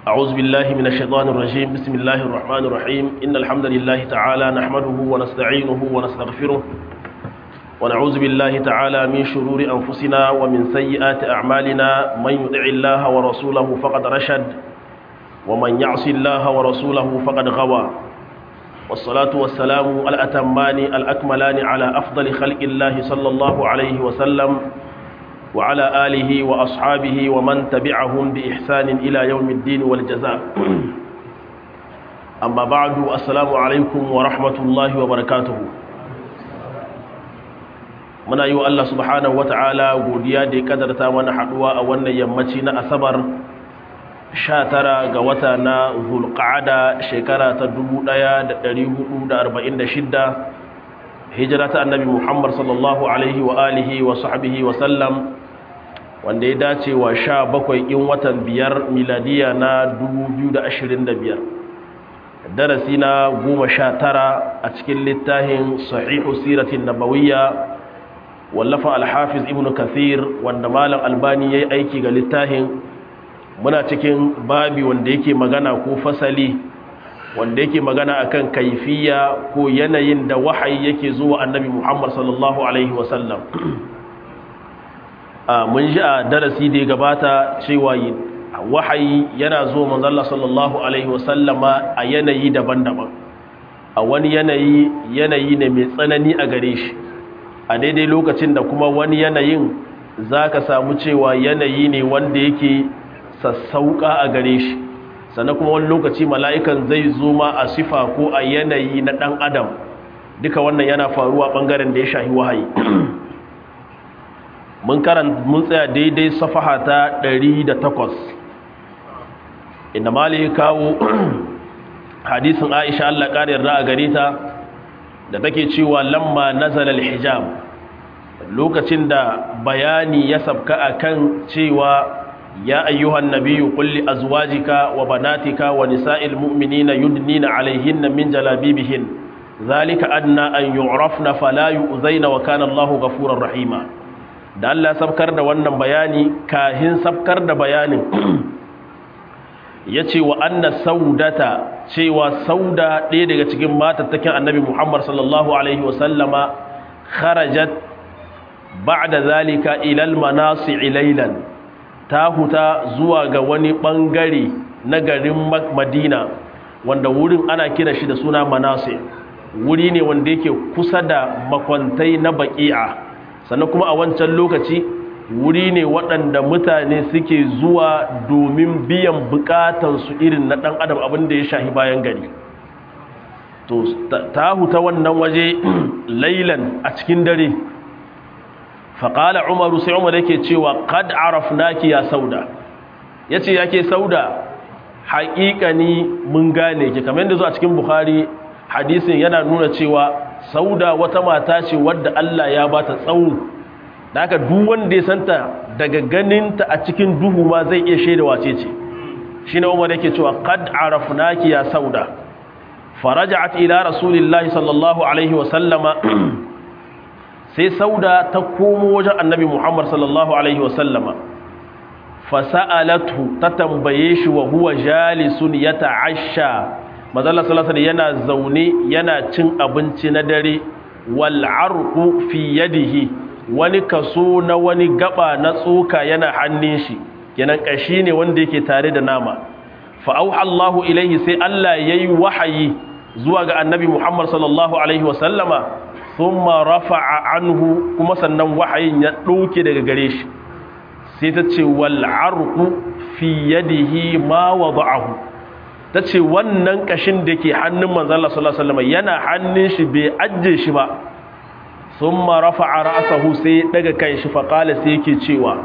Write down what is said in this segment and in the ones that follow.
أعوذ بالله من الشيطان الرجيم بسم الله الرحمن الرحيم إن الحمد لله تعالى نحمده ونستعينه ونستغفره ونعوذ بالله تعالى من شرور أنفسنا ومن سيئات أعمالنا من يطع الله ورسوله فقد رشد ومن يعص الله ورسوله فقد غوى والصلاة والسلام الأتمان الأكملان على أفضل خلق الله صلى الله عليه وسلم وعلى آله وأصحابه ومن تبعهم بإحسان إلى يوم الدين والجزاء أما بعد السلام عليكم ورحمة الله وبركاته muna yi wa Allah subhanahu wa ta'ala godiya da ya kadarta mana haduwa a wannan yammaci na asabar 19 ga wata na zulqa'ada shekara ta 1446 hijira ta annabi Muhammad sallallahu alaihi wa alihi wa sahbihi wa sallam wanda ya dace wa 17 in watan biyar miladiya na 2025 darasi na 19 a cikin littafin sahihu siratin nabawiyya wallafa alhafiz ibn kathir wanda malam albani ya yi aiki ga littafin muna cikin babi wanda yake magana ko fasali wanda yake magana akan kaifiya ko yanayin da wahayi yake zuwa annabi muhammad sallallahu alaihi wasallam mun ji a darasi da ya gabata cewa wahayi yana zuwa manzalla sallallahu alaihi wasallama a yanayi daban-daban a wani yanayi yanayi ne mai tsanani a gare shi a daidai lokacin da kuma wani yanayin za ka samu cewa yanayi ne wanda yake sassauka a gare shi sannan kuma wani lokaci mala'ikan zai zo ma a sifa ko a yanayi na ɗan adam duka wannan yana faruwa ɓangaren da ya shahi wahayi mun karan mun tsaya daidai safaha ta 108 inda mali kawo hadisin aisha allah ƙarin ra'a gare ta da take cewa lamma nazala hijab lokacin da bayani ya sabka akan cewa ya ayyuhan nabiyyu qul li azwajika wa banatika wa nisa'il mu'minina yudnina 'alayhinna min jalabibihin zalika adna an yu'rafna fala yu'zaina wa kana Allahu ghafurur rahima da Allah sabkar da wannan bayani kahin sabkar da bayanin yace wa anna saudata cewa sauda ɗaya daga cikin matattakin annabi Muhammad sallallahu alaihi wa sallama kharajat ba'da zalika ila al-manasi laylan ta huta zuwa ga wani bangare na garin Madina wanda wurin ana kira shi da suna manasi wuri ne wanda yake kusa da makwantai na baqi'a sannan kuma a wancan lokaci wuri ne waɗanda mutane suke zuwa domin biyan bukatansu irin na ɗan adam abin da ya shahi bayan gari to ta huta wannan waje lailan a cikin dare faƙala umaru sai umar yake cewa kad arafnaki ya sauda ya ce yake sauda haƙiƙani mun gane ki kamar yadda zuwa cikin buhari hadisin yana nuna cewa sauda wata mata ce wadda allah ya ba ta tsawo da haka duk wanda ya santa daga ganinta a cikin duhu ma zai iya shaida wace ce shine Umar yake cewa qad arafnaki ya sauda faraja'at ila rasulillahi sallallahu alaihi wa sallama sai sauda ta komo wajen annabi Muhammad sallallahu alaihi wa sallama fasa'alatu ta tambaye shi wa huwa jalisun yata'asha manzo sallallahu alaihi yana zaune yana cin abinci na dare wal arqu fi yadihi wani kaso na wani gaba na tsoka yana hannun shi kenan kashi ne wanda yake tare da nama fa auha Allahu ilaihi sai Allah yayi wahayi zuwa ga annabi Muhammad sallallahu alaihi wa sallama thumma rafa'a anhu kuma sannan wahayin ya dauke daga gare shi sai ta ce wal arqu fi yadihi ma wada'ahu ta ce wannan kashin da ke hannun manzo Allah sallallahu alaihi wa sallama yana hannun shi bai ajje shi ba ثم رفع رأسه sai daga kan shi faƙala sai yake cewa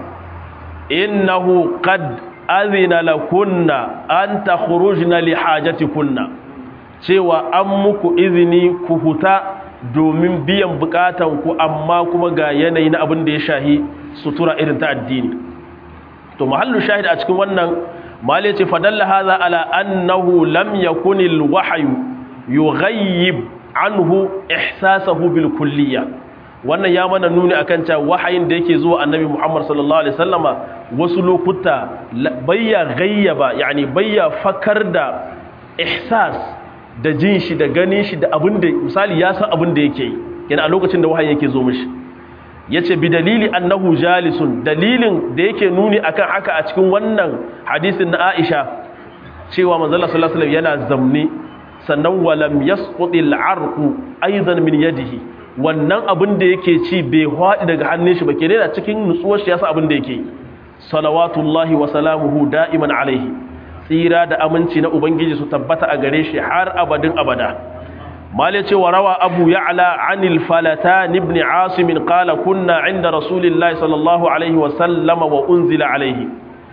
innahu qad azina lakunna an takhrujna li hajatikunna cewa an muku izini ku huta domin biyan bukatan ku amma kuma ga yanayi na abin da ya shahi sutura irin ta addini to mahallu shahid a cikin wannan mali ce fadalla hadha ala annahu lam yakunil wahyu yughayyib anhu ihsasahu bil kulliyya wannan ya mana nuni akan cewa wahayin da yake zuwa annabi Muhammad sallallahu alaihi wasallama wasu lokuta bayya gayyaba yani bayya fakar da ihsas da jin shi da ganin shi da abin da misali ya san abin da yake yi yana a lokacin da wahayi yake zo mishi yace bi dalili annahu jalisun dalilin da yake nuni akan haka a cikin wannan hadisin na Aisha cewa manzo Allah sallallahu alaihi wasallam yana zamne sannan walam yasqutil arqu aidan min yadihi wannan abin da yake ci bai haɗi daga hannun shi ba ke da cikin nutsuwar shi yasa abin da yake salawatullahi wa salamuhu da'iman alaihi tsira da aminci na ubangiji su tabbata a gare shi har abadin abada mali ce wa rawa abu ya'la anil falatan ibn asim qala kunna inda rasulillahi sallallahu alaihi wa sallama wa unzila alaihi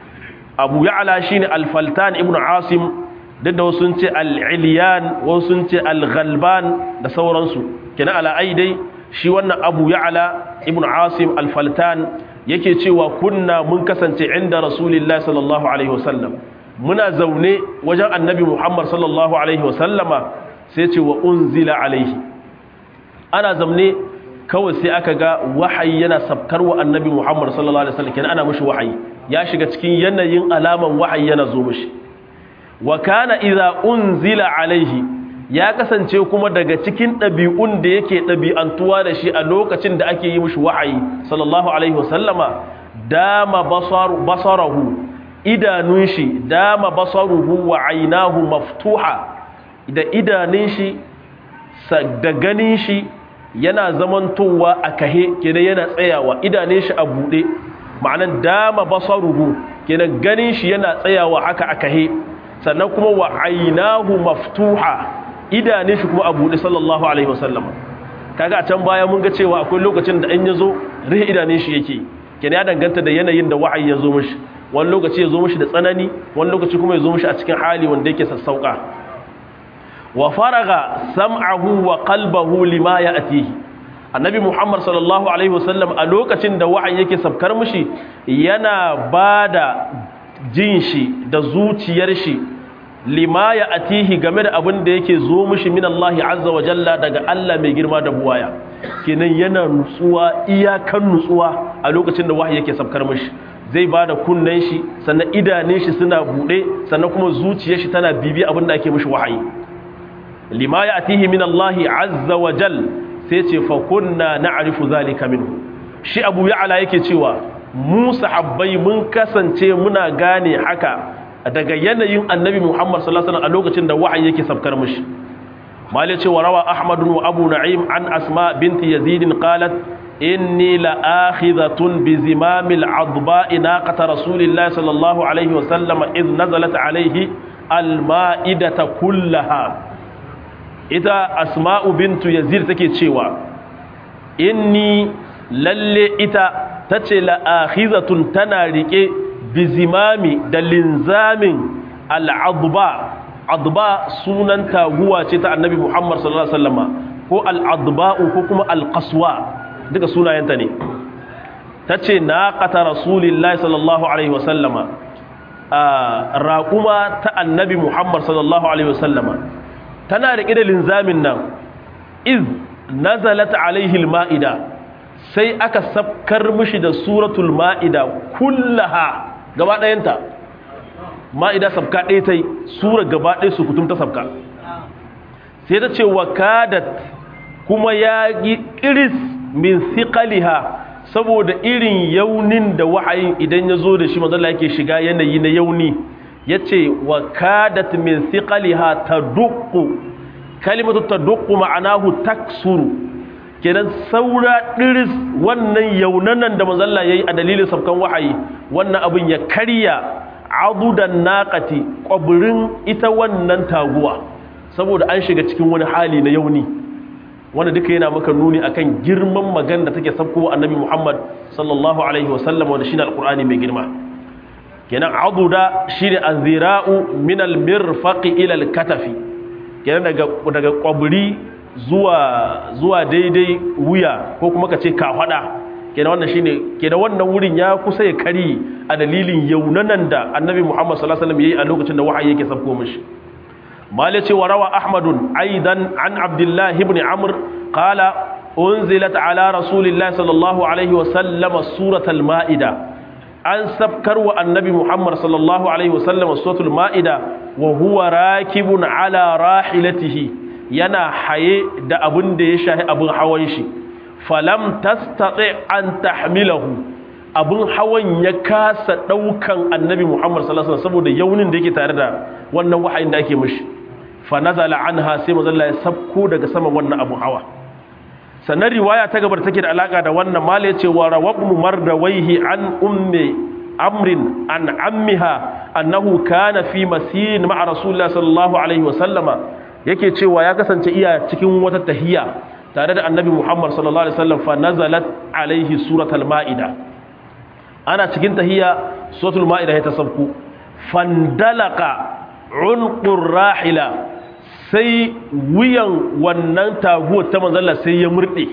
abu ya'la shine al-faltan ibn asim duk da wasu ce al-ilyan wasu ce al-ghalban da sauransu kina ala aidai shi wannan abu ya'ala ibn asim al-faltan yake cewa kunna mun kasance inda rasulullahi sallallahu alaihi wasallam muna zaune wajen annabi muhammad sallallahu alaihi wasallama sai ce wa unzila alaihi ana zaune kawai sai aka ga wahayi yana sabkar wa annabi muhammad sallallahu alaihi wasallam kenan ana mishi wahayi ya shiga cikin yanayin alaman wahayi yana zo mishi wa kana idza unzila alaihi ya kasance kuma daga cikin ɗabi'un da yake ɗabi'antuwa da shi a lokacin da ake yi mishi wahayi sallallahu alaihi wasallama dama basarahu idanun shi dama basaruhu wa ainahu maftuha da idanun shi da ganin shi yana zamantowa a kahe kenan yana tsayawa idanun shi a buɗe ma'anan dama basaruhu kenan ganin shi yana tsayawa haka a kahe sannan kuma wa ainahu maftuha idanun shi kuma a buɗe sallallahu alaihi wasallam kaga a can baya mun ga cewa akwai lokacin da an yazo rihe idanun shi yake kenan ya danganta da yanayin da wa'ayi ya zo mishi wani lokaci ya zo mishi da tsanani wani lokaci kuma ya zo mishi a cikin hali wanda yake sassauka wa faraga sam'ahu wa qalbahu lima ya'tihi annabi muhammad sallallahu alaihi wasallam a lokacin da wa'ayi yake sabkar mishi yana bada jin shi da zuciyar shi lima ya atihi game da abin da yake zo mishi min Allah azza wa jalla daga Allah mai girma da buwaya kenan yana nutsuwa iyakan nutsuwa a lokacin da wahayi yake sabkar mishi zai bada kunnen shi sannan idanun shi suna bude sannan kuma zuciyar shi tana bibi abin da ake mishi wahayi lima ya atihi min Allah azza wa jal sai ce fa kunna na'rifu zalika minhu shi Abu Ya'la yake cewa mu sahabbai mun kasance muna gane haka daga yanayin annabi Muhammad sallallahu alaihi wasallam a lokacin da wahayi yake sabkar mishi mali ce wa rawa Ahmad wa Abu Na'im an Asma binti Yazid qalat inni la akhidhatun bi zimamil adba'i naqata rasulillahi sallallahu alaihi wasallam id nazalat alaihi alma'idata kullaha ita Asma'u bintu Yazid take cewa inni lalle ita tace la akhidhatun tana rike bizimami da linzamin al'adba adba sunan taguwa ce ta annabi muhammad sallallahu alaihi wasallama ko al'adba'u ko kuma alƙaswa duka sunayenta ne ta ce na ƙata rasulillahi sallallahu alaihi wasallama raƙuma ta annabi muhammad sallallahu alaihi wasallama tana riƙe da linzamin nan iz nazalat alaihi ma'ida sai aka sabkar mishi da suratul ma'ida kullaha gaba ɗayanta ma'ida sabka ɗaya ta yi sura gaba ɗaya su kutum ta sabka sai ta ce wa kadat kuma ya yi ƙiris min siƙaliha saboda irin yaunin da wa'ayin idan ya zo da shi mazala yake shiga yanayi na yauni ya ce wa kadat min siƙaliha ta dukku kalimatu ta dukku ma'anahu taksuru kenan saura ɗiris wannan yaunanan da mazalla ya yi a dalilin sabkan wahayi wannan abin ya karya adudan naƙati ƙwabirin ita wannan taguwa saboda an shiga cikin wani hali na yauni wanda duka yana maka nuni akan girman magana da take sabkowa annabi muhammad sallallahu alaihi wasallam wanda shine alqur'ani mai girma kenan aduda shine azira'u min almirfaqi ila alkatafi kenan daga daga ƙwabiri zuwa zuwa daidai wuya ko kuma ka ce kafada kenan wannan shine kenan wannan wurin ya kusa ya kari a dalilin yaunanan da annabi Muhammad sallallahu alaihi wasallam yayi a lokacin da wahayi yake sabko mishi mali ce wa rawa ahmadun aidan an abdullah ibn amr qala unzilat ala rasulillahi sallallahu alaihi wa sallama suratul maida an sabkar wa annabi muhammad sallallahu alaihi wa sallama suratul maida wa huwa rakibun ala rahilatihi yana haye da abin da ya shahi abin hawan shi falam tastati an tahmilahu abin hawan ya kasa daukan annabi Muhammad sallallahu alaihi wasallam saboda yaunin da yake tare da wannan wahayin da ake mishi fa nazala anha sai manzo Allah ya sabko daga saman wannan abin hawa sannan riwaya ta gabar take da alaka da wannan mal yace wa rawabnu mardawaihi an ummi amrin an ammiha annahu kana fi masirin ma'a rasulullah sallallahu alaihi wasallama yake cewa ya kasance iya cikin wata tahiyya tare da annabi Muhammad sallallahu alaihi wasallam fa nazalat alaihi suratul maida ana cikin tahiyya suratul maida ya tasabku fandalaka unqur rahila sai wuyan wannan taguwar ta manzalla sai ya murde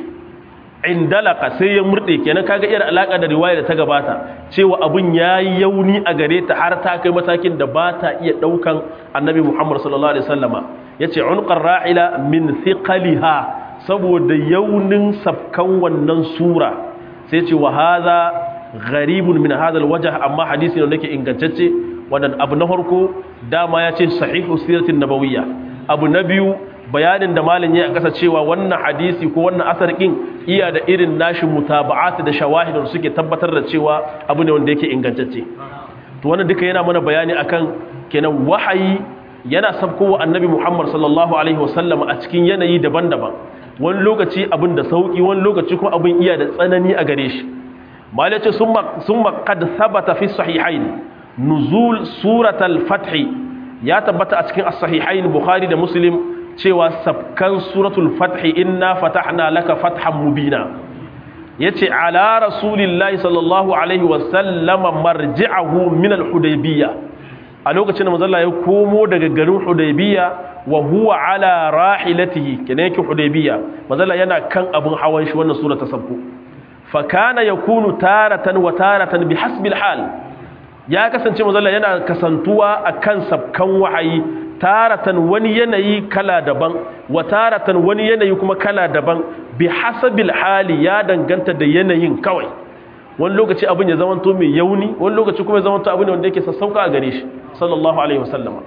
indalaka sai ya murde kenan kaga irin alaka da riwaya da ta gabata cewa abun yayi yauni a gare ta har ta kai matakin da ba ta iya daukan annabi Muhammad sallallahu alaihi wasallama yace unqar ra'ila min thiqaliha saboda yaunin sabkan wannan sura sai ce wa hadha gharibun min hadha alwajh amma hadisi ne nake ingantacce wannan abu na farko dama yace sahihu siratin nabawiyya abu na biyu bayanin da malin ya kasa cewa wannan hadisi ko wannan asar kin iya da irin nashi mutaba'at da shawahid da suke tabbatar da cewa abu ne wanda yake ingantacce to wannan duka yana mana bayani akan kenan wahayi yana sabkowa annabi Muhammad sallallahu alaihi wasallam a cikin yanayi daban-daban wani lokaci abin da sauki wani lokaci kuma abin iya da tsanani a gare shi malace summa qad thabata fi sahihain nuzul suratul fath ya tabbata a cikin as-sahihain bukhari da muslim cewa sabkan suratul fath inna fatahna laka fathan mubina yace ala rasulillahi sallallahu alaihi wasallam marji'ahu min al-hudaybiyah a lokacin da manzalla ya komo daga garin hudaybiya wa huwa ala rahilatihi kenan yake hudaybiya manzalla yana kan abun hawan shi wannan sura ta sabko fa kana yakunu taratan wa taratan bihasbil hal ya kasance manzalla yana kasantuwa akan sabkan wahayi taratan wani yanayi kala daban wa taratan wani yanayi kuma kala daban bihasabil hali ya danganta da yanayin kawai wani lokaci abin ya zamanto mai yauni wani lokaci kuma ya zamanto abin wanda yake sassauka a gare shi sallallahu alaihi wasallam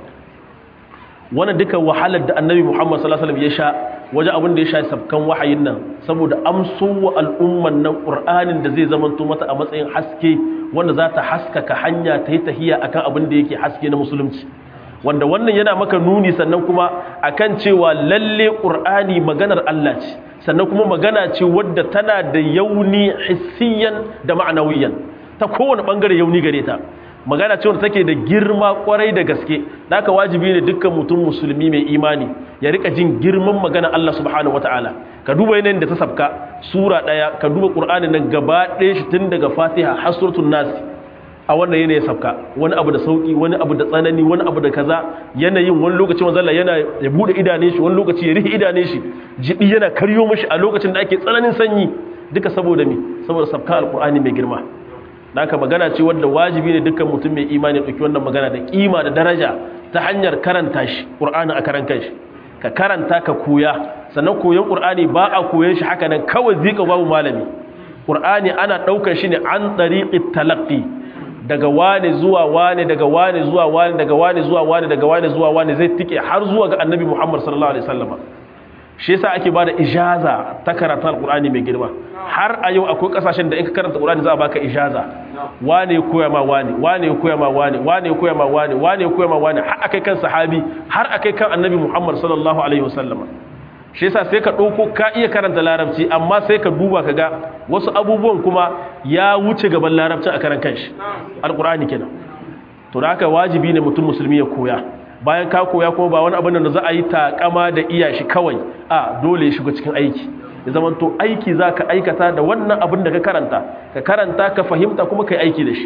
wannan duka wahalar da annabi muhammad sallallahu alaihi wasallam ya sha wajen abin da ya sha sabkan wahayin nan saboda amso wa al'umman nan qur'anin da zai zamanto mata a matsayin haske wanda za ta haskaka hanya ta yi tahiya akan abin da yake haske na musulunci wanda wannan yana maka nuni sannan kuma akan cewa lalle qur'ani maganar Allah ce sannan kuma magana ce wadda tana da yauni hissiyan da ma'anawiyan ta kowane bangare yauni gare ta magana ce wadda take da girma kwarai da gaske da aka wajibi ne dukkan mutum musulmi mai imani ya rika jin girman magana Allah subhanahu wataala ka duba yanayin da ta sabka sura daya ka duba qur'ani nan gaba ɗaya shi tun daga fatiha har suratul nas a wannan yanayin sabka wani abu da sauki wani abu da tsanani wani abu da kaza yanayin wani lokaci manzalla yana ya bude idane shi wani lokaci ya rihe idane shi jibi yana karyo mishi a lokacin da ake tsananin sanyi duka saboda me saboda sabka alqur'ani mai girma da aka magana ce wanda wajibi ne dukkan mutum mai imani ya dauki wannan magana da kima da daraja ta hanyar karanta shi qur'ani a karan kanshi ka karanta ka koya sannan koyon qur'ani ba a koyon shi haka nan kawai zika babu malami qur'ani ana daukar shi ne an tariqit talaqqi daga wane zuwa wane daga wane zuwa wane daga wane zuwa wane daga wane zuwa wane zai tike har zuwa ga annabi Muhammad sallallahu alaihi wasallam shi yasa ake bada ijaza ta karanta alqur'ani mai girma har a yau akwai kasashen da in ka karanta alqur'ani za a baka ijaza wane ya koya ma wane wane ya koya ma wane wane ya koya ma wane wane ya koya ma wane har akai kan sahabi har akai kan annabi Muhammad sallallahu alaihi wasallam shi yasa sai ka ɗauko ka iya karanta larabci amma sai ka duba ka ga wasu abubuwan kuma ya wuce gaban larabci a karan kanshi alƙur'ani kenan to da haka wajibi ne mutum musulmi ya koya bayan ka koya kuma ba wani abin da za a yi takama da iya shi kawai a dole ya shiga cikin aiki ya zama to aiki za ka aikata da wannan abin da ka karanta ka karanta ka fahimta kuma ka yi aiki da shi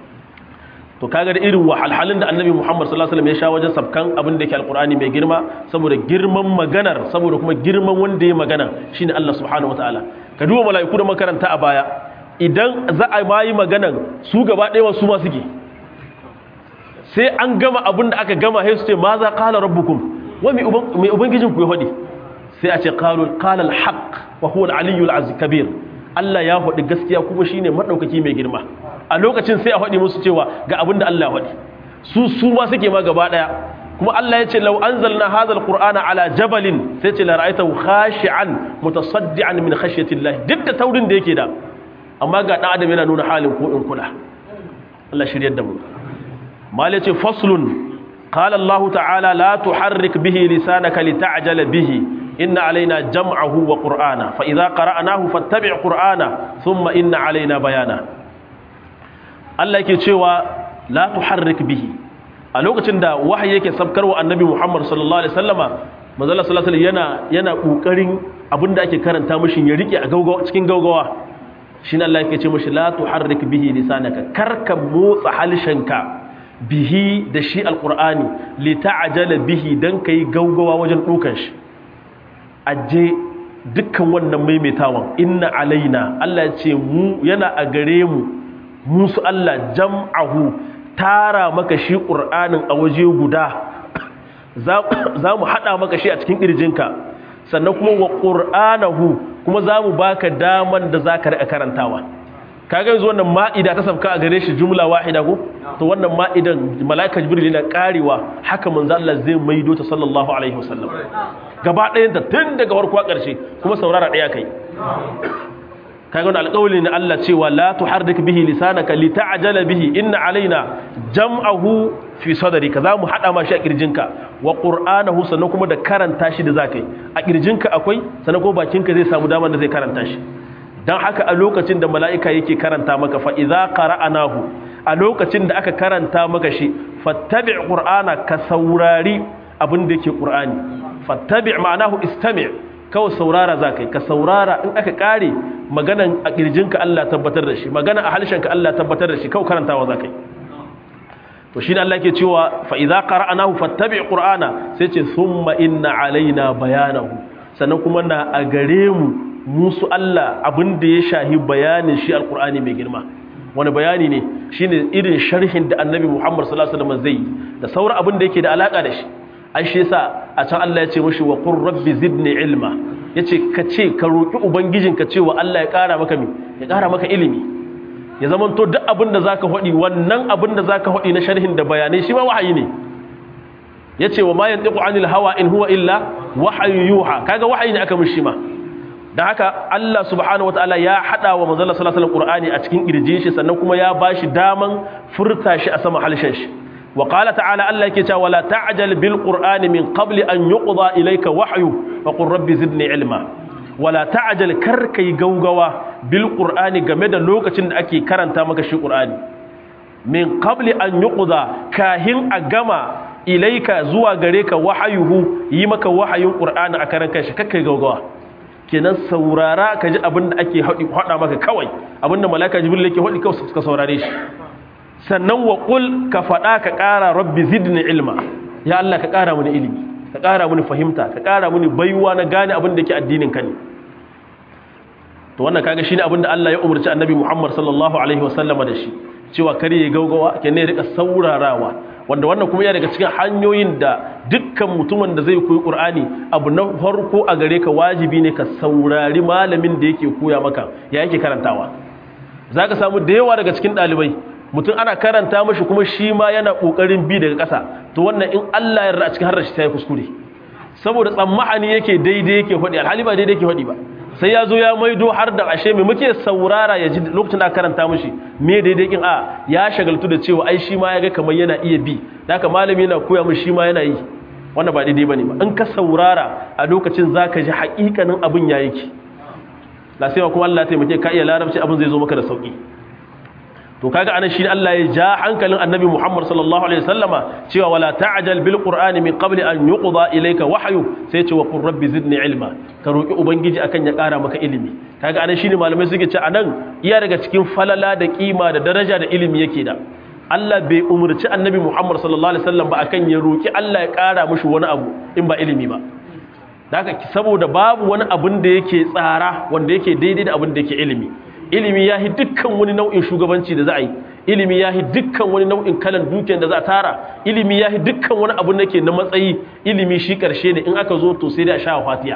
to kaga da irin wahalhalun da annabi Muhammad sallallahu alaihi wasallam ya sha wajen sabkan abin da yake alqur'ani mai girma saboda girman maganar saboda kuma girman wanda ya magana shine Allah subhanahu wataala ka duba mala'iku da makaranta a baya idan za a bayi maganan su gaba ɗaya wasu ma suke sai an gama abin da aka gama sai su ce ma za qala rabbukum wa mai ubangijin ku ya faɗi sai a ce qalu qala al-haq wa huwa al-aliyyu al-kabir Allah ya faɗi gaskiya kuma shine madaukaki mai girma a lokacin sai a faɗi musu cewa ga abinda Allah ya faɗi su su ma suke ma gaba daya kuma Allah ya ce law anzalna hadha al-qur'ana ala jabalin sai ce la ra'aytahu khashi'an mutasaddian min khashyati Allah duk da taurin da yake da amma ga dan adam yana nuna halin ko in kula Allah shiryar da mu mal ya ce faslun qala Allah ta'ala la tuharrik bihi lisanaka lita'jala bihi inna alaina jam'ahu wa qur'ana fa idza qara'nahu fattabi' qur'ana thumma inna alaina bayana Allah yake cewa la tuharrik bihi a lokacin da wahayi yake sabkarwa annabi Muhammad sallallahu alaihi wasallama manzo Allah sallallahu alaihi yana yana kokarin abinda ake karanta mishi ya rike a gaugawa cikin gaugawa shine Allah yake ce mishi la tuharrik bihi lisanaka karka motsa halshenka bihi da shi alqur'ani li ta'jala bihi dan kai gaugawa wajen dukan shi aje dukkan wannan maimaitawan inna alaina Allah ya ce mu yana a gare mu musu Allah jam'ahu tara maka shi ƙur'anin a waje guda za mu haɗa maka shi a cikin ƙirjinka sannan kuma wa ƙur'anahu kuma za mu baka daman da za ka riƙa karantawa kaga yanzu wannan ma'ida ta sabka a gare shi jumla wahida ko to wannan ma'idan mala'ika jibril yana karewa haka manzo Allah zai maido ta sallallahu alaihi wasallam gaba ɗayan ta tun daga farko ƙarshe kuma saurara ɗaya kai kaga wannan alƙawli ne Allah cewa la tuharrik bihi lisanaka lita'jala bihi inna alaina jam'ahu fi sadrika zamu hada ma shi a kirjinka wa qur'anahu sannan kuma da karanta shi da zakai a kirjinka akwai sannan ko bakinka zai samu damar da zai karanta shi dan haka a lokacin da mala'ika yake karanta maka fa idza qara'anahu a lokacin da aka karanta maka shi fattabi' qur'ana ka saurari abin da yake qur'ani fattabi' ma'anahu istami' kawai saurara za ka yi ka saurara in aka kare maganan a ƙirjinka Allah tabbatar da shi magana a halshenka Allah tabbatar da shi kawai karantawa za ka yi to shi ne Allah ke cewa fa'iza ƙara'anahu fattabi ƙur'ana sai ce sun inna alaina bayanahu sannan kuma na a gare mu musu Allah abin da ya shahi bayanin shi alƙur'ani mai girma wani bayani ne shi ne irin sharhin da annabi muhammad sallallahu alaihi wasallam zai yi da sauran abin da yake da alaƙa da shi ai shi yasa a can Allah ya ce mashi wa qur rabbi zidni ilma yace ka ce ka roki ubangijinka cewa Allah ya ƙara maka mi ya ƙara maka ilimi ya zaman to duk abin da zaka hodi wannan abin da zaka hodi na sharhin da bayanai shi ma wahayi ne yace wa ma yantiqu anil hawa in huwa illa wahyu yuha kaga wahayi ne aka mishi ma dan haka Allah subhanahu wataala ya hada wa manzon sallallahu alaihi wasallam Qur'ani a cikin kirjin shi sannan kuma ya bashi daman furta shi a sama halshen shi وقال تعالى الله يكي ولا تعجل بالقرآن من قبل أن يقضى إليك وحيه وقل ربي زدني علما ولا تعجل كركي غوغوا بالقرآن game da lokacin da ake karanta maka shi Qur'ani min qabli an yuqda kahin a gama ilaika zuwa gare ka wahayuhu yi maka wahayin Qur'ani a karan kanshi kakkai gaugawa kenan saurara ka ji abin da ake hada maka kawai abin da malaka jibril yake hadi kawai ka saurare shi sannan wa ƙul ka faɗa ka ƙara rabbi zidni ilma ya Allah ka ƙara mini ilimi ka ƙara mini fahimta ka ƙara mini baiwa na gane abin da ke addinin ka ne to wannan kaga shine abin da Allah ya umarci annabi Muhammad sallallahu alaihi wasallama da shi cewa kare ya gaugawa ke ne rika saurarawa wanda wannan kuma ya daga cikin hanyoyin da dukkan mutumin da zai koyi Qur'ani abu na farko a gare ka wajibi ne ka saurari malamin da yake koya maka ya yake karantawa zaka samu da yawa daga cikin ɗalibai mutum ana karanta mashi kuma shi ma yana kokarin bi daga ƙasa to wannan in Allah ya yarda a cikin harshe sai kuskure saboda tsammani yake daidai yake hodi alhali ba daidai yake hodi ba sai ya zo ya maido har da ashe me muke saurara ya ji lokacin da karanta mashi me daidai kin a ya shagaltu da cewa ai shi ma ya ga kamar yana iya bi haka malami yana koya mishi shi ma yana yi wannan ba daidai bane ba in ka saurara a lokacin zaka ji haƙiƙanin abin ya yake la sai kuma Allah ya taimake ka iya larabci abin zai zo maka da sauki to kaga anan shi Allah ya ja hankalin annabi Muhammad sallallahu alaihi wasallama cewa wala ta'jal bil qur'ani min qabli an yuqda ilayka wahyu sai ce wa qur rabbi zidni ilma ka roki ubangiji akan ya kara maka ilimi kaga anan shine malamai suke ce anan iya daga cikin falala da kima da daraja da ilimi yake da Allah bai umurci annabi Muhammad sallallahu alaihi wasallam ba akan ya roki Allah ya kara mishi wani abu in ba ilimi ba haka saboda babu wani abin da yake tsara wanda yake daidai da abin da yake ilimi ilimi ya yi dukkan wani nau'in shugabanci da za a yi ilimi ya yi dukkan wani nau'in kalan dukiyar da za a tara ilimi ya yi dukkan wani abu da ke na matsayi ilimi shi karshe ne in aka zo to sai da sha fatiya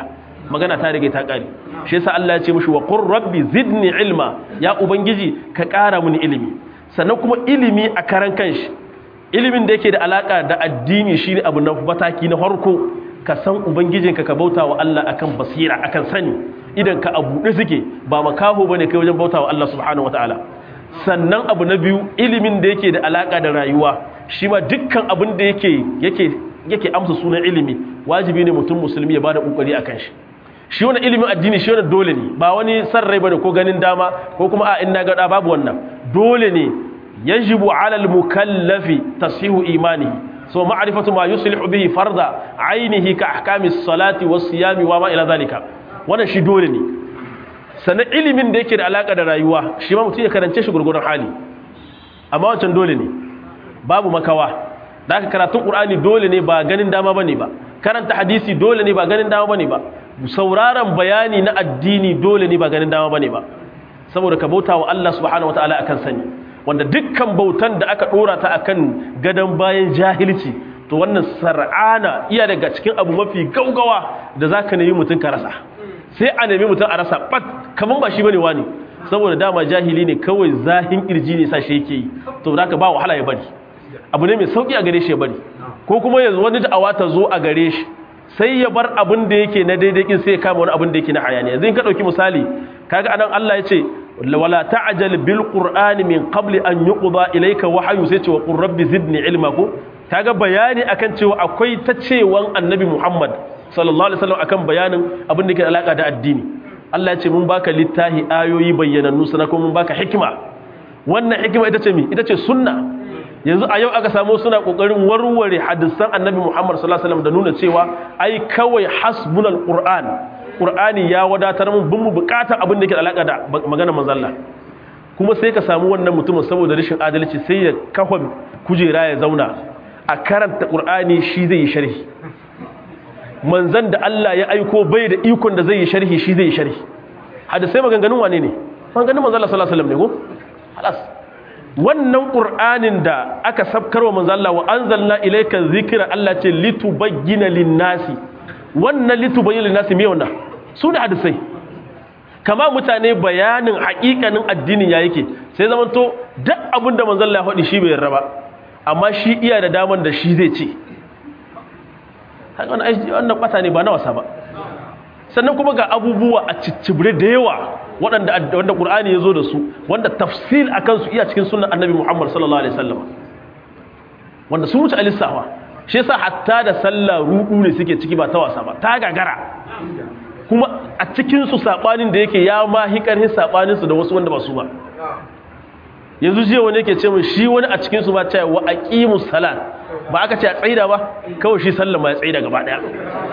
magana ta rige ta kare shi yasa Allah ya ce mishi wa qur rabbi zidni ilma ya ubangiji ka ƙara mini ilimi sannan kuma ilimi a karan kanshi ilimin da yake da alaka da addini shine abu na mataki na farko ka san ubangijinka ka bauta wa Allah akan basira akan sani idan ka abu da suke ba makaho bane kai wajen bauta wa Allah subhanahu wataala sannan abu na biyu ilimin da yake da alaka da rayuwa shi ma dukkan abin da yake yake yake amsa sunan ilimi wajibi ne mutum musulmi ya bada kokari akan shi shi wani ilimin addini shi wani dole ne ba wani san rai bane ko ganin dama ko kuma a in na ga babu wannan dole ne yajibu ala al-mukallafi tashihu imanihi so ma'rifatu ma yuslihu bihi farda ainihi ka ahkamis salati was siyami wa ma ila zalika wannan shi dole ne sannan ilimin da yake da alaka da rayuwa shi ma mutum ya karance shi gurgurun hali amma wancan dole ne babu makawa da aka karatun qur'ani dole ne ba ganin dama bane ba karanta hadisi dole ne ba ganin dama bane ba sauraron bayani na addini dole ne ba ganin dama bane ba saboda ka bauta wa Allah subhanahu wataala akan sani wanda dukkan bautan da aka dora ta akan gadan bayan jahilci to wannan sar'ana iya daga cikin abu mafi gaugawa da zaka nemi mutun ka rasa sai a nemi mutun a rasa bat kaman ba shi bane wani saboda dama jahili ne kawai zahin kirji ne sa shi yake yi to zaka ba wahala ya bari abu ne mai sauki a gare shi ya bari ko kuma yanzu wani da'awa ta zo a gare shi sai ya bar abin da yake na daidai kin sai ya kama wani abin da yake na hayaniya yanzu in ka dauki misali kaga anan Allah ya ce wala ta'jal bil qur'ani min qabli an yuqda ilayka wahyu sai ce wa qur rabbi zidni ilma ko kaga bayani akan cewa akwai ta cewan annabi Muhammad sallallahu alaihi wasallam akan bayanin abin da yake da alaka da addini Allah ya ce mun baka littahi ayoyi bayyanannu sana kuma mun baka hikima wannan hikima ita ce mi ita ce sunna yanzu a yau aka samu suna kokarin warware hadisan annabi Muhammad sallallahu alaihi wasallam da nuna cewa ai kawai hasbunal qur'an qur'ani ya wadatar mun bin mu bukatar abin da yake da alaka da maganar manzon Allah kuma sai ka samu wannan mutumin saboda rashin adalci sai ya kafa kujera ya zauna a karanta qur'ani shi zai yi sharhi manzon da Allah ya aiko bai da ikon da zai yi sharhi shi zai yi sharhi hadisai maganganun wane ne maganganun manzon Allah sallallahu alaihi wasallam ne ko halas wannan ƙur'anin da aka sabkarwa manzo Allah wa anzalna ilayka dhikra Allah ce litubayyana lin-nasi wannan litubayyana lin-nasi me wannan su da hadisai kama mutane bayanin haƙiƙanin addinin ya yake sai zaman to duk abin da manzo Allah ya faɗi shi bai yarda ba amma shi iya da daman da shi zai ce haka wannan wannan bata ne ba na wasa ba sannan kuma ga abubuwa a ciccibre da yawa waɗanda wanda Qur'ani ya zo da su wanda tafsil akan su iya cikin sunnan Annabi Muhammad sallallahu alaihi wasallam wanda sun wuce alisawa shi yasa hatta da sallah rudu ne suke ciki ba ta wasa ba ta gagara kuma a cikin su sabanin da yake ya ma hikarhin sabanin su da wasu wanda ba su ba yanzu jiya wani yake ce mun shi wani a cikin su ba ta wa aqimus salat ba aka ce a tsaida ba kawai shi sallah ma ya tsaida gaba daya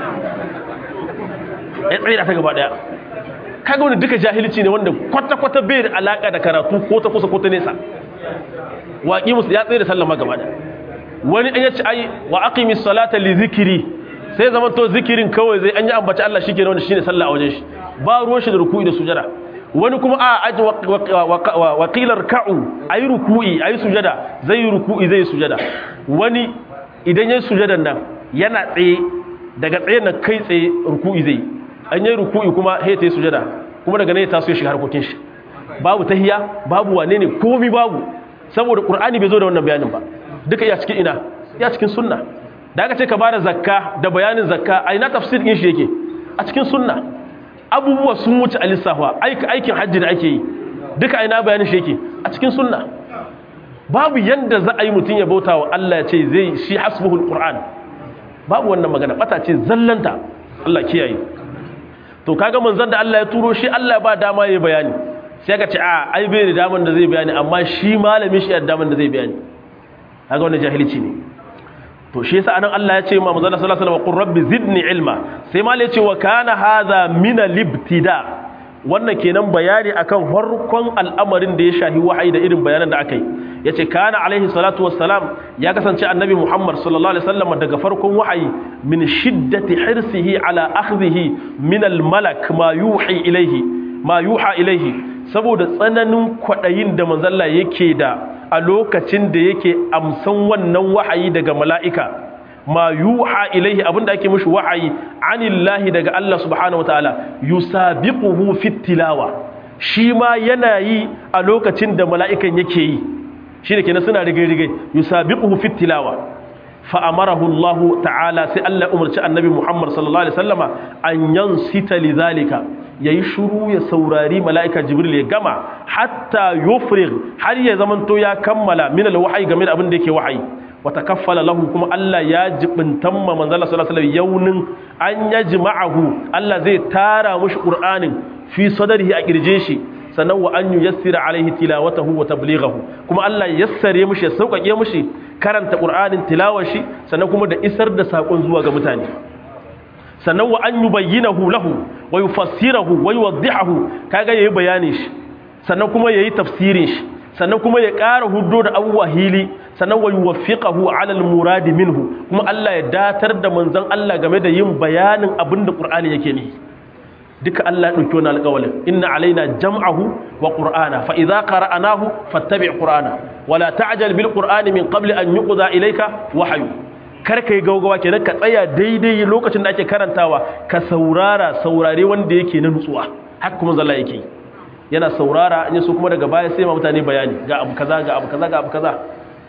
ya tsaida ta gaba daya kaga wani duka jahilci ne wanda kwata-kwata bai da alaka da karatu ko ta kusa ko ta nesa waƙi musu ya tsaye da sallama gaba da wani an yace ai wa aqimi salata li zikiri sai zaman to zikirin kawai zai an yi ambaci Allah shi kenan wanda shine sallah a wajen shi ba ruwan shi da ruku'i da sujada wani kuma a aji wa qilar ka'u ayi ruku'i ayi sujada zai yi ruku'i zai sujada wani idan yayi sujadan nan yana tsaye daga tsaye nan kai tsaye ruku'i zai an yi ruku'i kuma sai ta yi sujada kuma daga ne ta so ya shiga harkokin shi babu tahiya babu wane ne komi babu saboda qur'ani bai zo da wannan bayanin ba duka iya cikin ina ya cikin sunna da aka ce ka bada zakka da bayanin zakka a ina tafsir din shi yake a cikin sunna abubuwa sun wuce alisafa aikin hajji da ake yi duka ina bayanin shi yake a cikin sunna babu yanda za a yi mutum ya bauta wa Allah ya ce zai shi hasbuhul qur'an babu wannan magana bata ce zallanta Allah kiyaye to kaga manzon da Allah ya turo shi Allah ba dama yayi bayani sai ka ce a ai bai da daman da zai bayani amma shi malamin shi ya daman da zai bayani kaga wannan jahilci ne to shi yasa anan Allah ya ce ma manzon sallallahu alaihi wasallam qur rabbi zidni ilma sai mal ya ce wa kana hadha min al-ibtida wannan kenan bayani akan farkon al'amarin da ya shahi wahayi da irin bayanan da aka yi yace kana alaihi salatu wassalam ya kasance annabi Muhammad sallallahu alaihi wasallam daga farkon wahayi min shiddati hirsihi ala akhdhihi min al-malak ma yuhi ilaihi ma yuha ilaihi saboda tsananin kwadayin da manzalla yake da a lokacin da yake amsan wannan wahayi daga mala'ika ma yuha ilaihi abinda ake mishi wahayi anillahi daga Allah subhanahu wataala yusabiquhu fit tilawa shi ma yana yi a lokacin da mala'ikan yake yi shine kenan suna rige-rige yusabiquhu fit tilawa fa amarahu Allah ta'ala sai Allah umarci annabi Muhammad sallallahu alaihi wasallama an yansita lidhalika yayi shuru ya saurari mala'ika Jibril ya gama hatta yufrig har ya zamanto ya kammala min alwahyi game da abin da yake wahayi wa takaffala lahu kuma Allah ya jibintan ma manzo Allah sallallahu alaihi wasallam yaunin an yajma'ahu Allah zai tara mushi Qur'anin fi sadrihi a kirje shi sannan wa an yuyassira alaihi tilawatahu wa tablighahu kuma Allah ya yassare mushi ya sauƙaƙe mushi karanta Qur'anin tilawar shi sannan kuma da isar da sakon zuwa ga mutane sannan wa an yubayyinahu lahu wa yufassirahu wa yuwaddihahu kaga yayi bayanin shi sannan kuma yayi tafsirin shi sannan kuma ya ƙara hudo da abubuwa hili sannan wa yuwaffiqahu ala al-murad minhu kuma Allah ya datar da manzon Allah game da yin bayanin abin da Qur'ani yake nihi duka Allah ya dauki wannan alƙawalin inna alaina jam'ahu wa qur'ana fa idza qara'nahu fattabi' qur'ana wala ta'jal bil qur'ani min qabli an yuqda ilayka wahyu kar kai gaugawa kenan ka tsaya daidai lokacin da ake karantawa ka saurara saurare wanda yake na nutsuwa haka kuma zalla yake yana saurara in so kuma daga baya sai ma mutane bayani ga abu kaza ga abu kaza ga abu kaza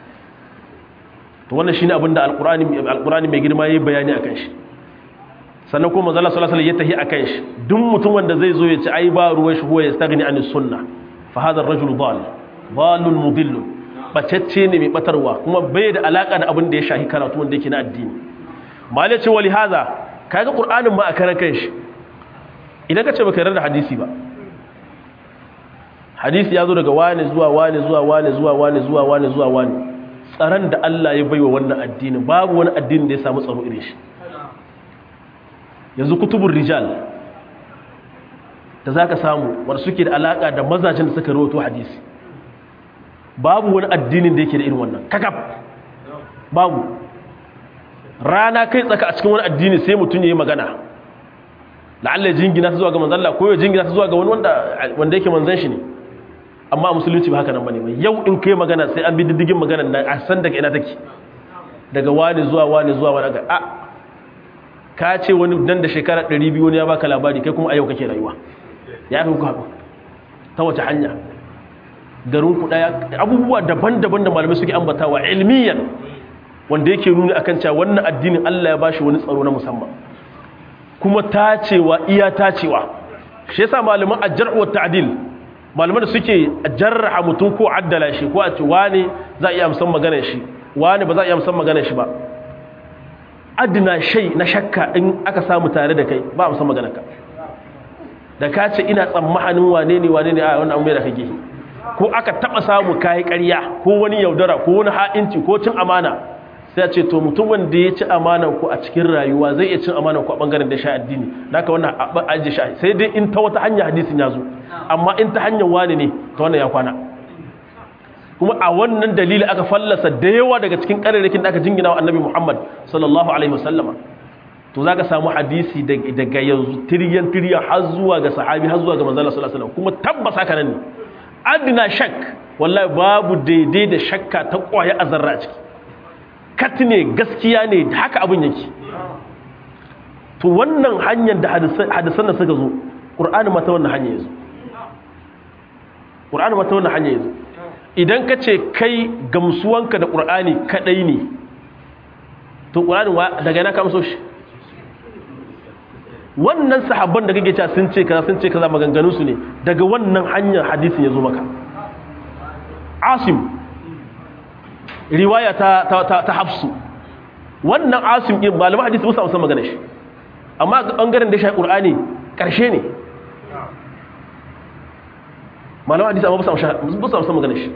to wannan shine abin da alqur'ani alqur'ani mai girma yayi bayani akan shi sannan kuma manzo Allah sallallahu alaihi wasallam ya tahi akan shi duk mutum wanda zai zo ya ci ai ba ruwan shi huwa yastaghni anis sunna fa hadha ar-rajulu dal dalun mudill bacecce ne mai batarwa kuma bai da alaka da abin da ya shahi karatu wanda yake na addini mal ya ce wali hadha kaga qur'anin ma a karan kanshi idan ka ce baka yarda da hadisi ba hadisi ya zo daga wani zuwa wani zuwa wani zuwa wani zuwa wani zuwa wani tsaron da Allah ya baiwa wannan addini babu wani addini da ya samu tsaro irin shi yanzu kutubun rijal da za ka samu wadda suke da alaƙa da mazajen da suka rawato hadisi babu wani addinin da yake da irin wannan kakaf babu rana kai tsaka a cikin wani addini sai mutum ya yi magana la'alla jingina ta zuwa ga manzalla ko ya jingina ta zuwa ga wani wanda yake manzan shi ne amma a musulunci ba haka nan bane yau in kai magana sai an bi diddigin magana nan a san daga ina take daga wani zuwa wani zuwa wani ga a ka ce wani dan da shekara 200 wani ya baka labari kai kuma a yau kake rayuwa ya fi ku haɗu ta wace hanya garin ku daya abubuwa daban-daban da malamai suke ambatawa ilmiyan wanda yake nuni akan cewa wannan addinin Allah ya bashi wani tsaro na musamman kuma tacewa iya tacewa shi yasa malaman ajr wa ta'dil malaman da suke jarraha mutum ko addala shi ko a ce wani za a iya amsan maganar shi wani ba za a iya amsan maganar shi ba adina shai na shakka in aka samu tare da kai ba amsan maganar ka da ka ce ina tsammanin wane ne wane ne a wannan mai da kake ko aka taba samu kai ƙarya ko wani yaudara ko wani ha'inci ko cin amana sai a ce to mutum wanda ya ci amanar ku a cikin rayuwa zai iya cin amanar ku a bangaren da sha addini naka wannan ajiye sha sai dai in ta wata hanya hadisin ya zo amma in ta hanyar wani ne ta wannan ya kwana kuma a wannan dalili aka fallasa da yawa daga cikin ƙararrakin da aka jingina wa annabi muhammad sallallahu alaihi wasallama to za ka samu hadisi daga yanzu tiryan tiryan har zuwa ga sahabi har zuwa ga manzala sallallahu alaihi wasallam kuma tabbas haka nan ne adina shak wallahi babu daidai da shakka ta kwaya a zarra ciki kat ne gaskiya ne haka abin yake to wannan hanyar da hadisan da suka zo ƙur'ani mata wannan hanyar ya zo ƙur'ani mata wannan hanyar ya zo idan ka ce kai gamsuwanka da ƙur'ani kaɗai ne to ƙur'ani daga yana kamso shi wannan sahabban da kake cewa sun ce kaza sun ce kaza maganganun su ne daga wannan hanyar hadisin ya zo maka asim riwaya ta ta ta, hafsu wannan asim din malaman hadisi ba su amsa magana shi amma ga bangaren da shi qur'ani karshe ne malaman hadisi amma ba su amsa magana shi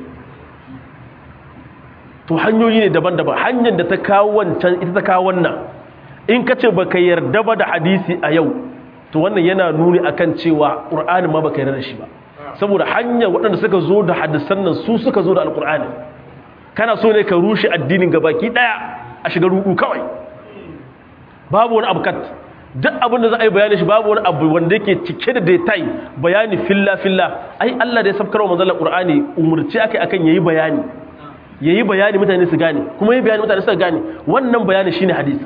to hanyoyi ne daban-daban hanyar da ta kawo wancan ita ta kawo wannan in ka ce ba ka yarda ba da hadisi a yau to wannan yana nuni akan cewa ƙur'ani ma ba ka yarda da shi ba saboda hanyar waɗanda suka zo da hadisan nan su suka zo da alƙur'ani kana so ne ka rushe addinin gabaki ɗaya a shiga ruɗu kawai babu wani abu kat duk abin da za a yi bayani shi babu wani abu wanda yake cike da detail bayani filla filla ai Allah da ya sabkar wa manzalar ƙur'ani umurci ake akan yayi bayani yayi bayani mutane su gane kuma yayi bayani mutane su gane wannan bayani shine hadisi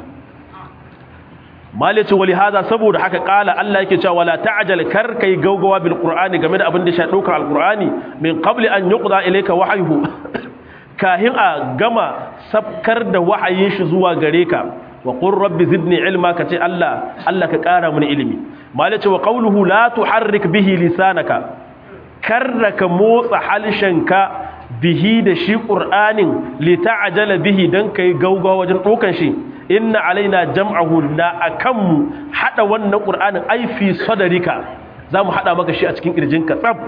malice wali hada saboda haka kala Allah yake cewa wala ta'jal kar kai gaugawa bil qur'ani game da abin da shi daukar alqur'ani min qabli an yuqda ilayka wahyuhu kahin a gama sabkar da wahayin shi zuwa gare ka wa qur rabbi zidni ilma kace Allah Allah ka kara mini ilimi malice wa qawluhu la tuharrik bihi lisanaka karraka motsa halshenka bihi da shi qur'anin li ta'jala bihi dan kai gaugawa wajen dokan shi inna alaina jam'ahu na akanmu hada wannan qur'anin ai fi sadarika zamu hada maka shi a cikin kirjinka tsab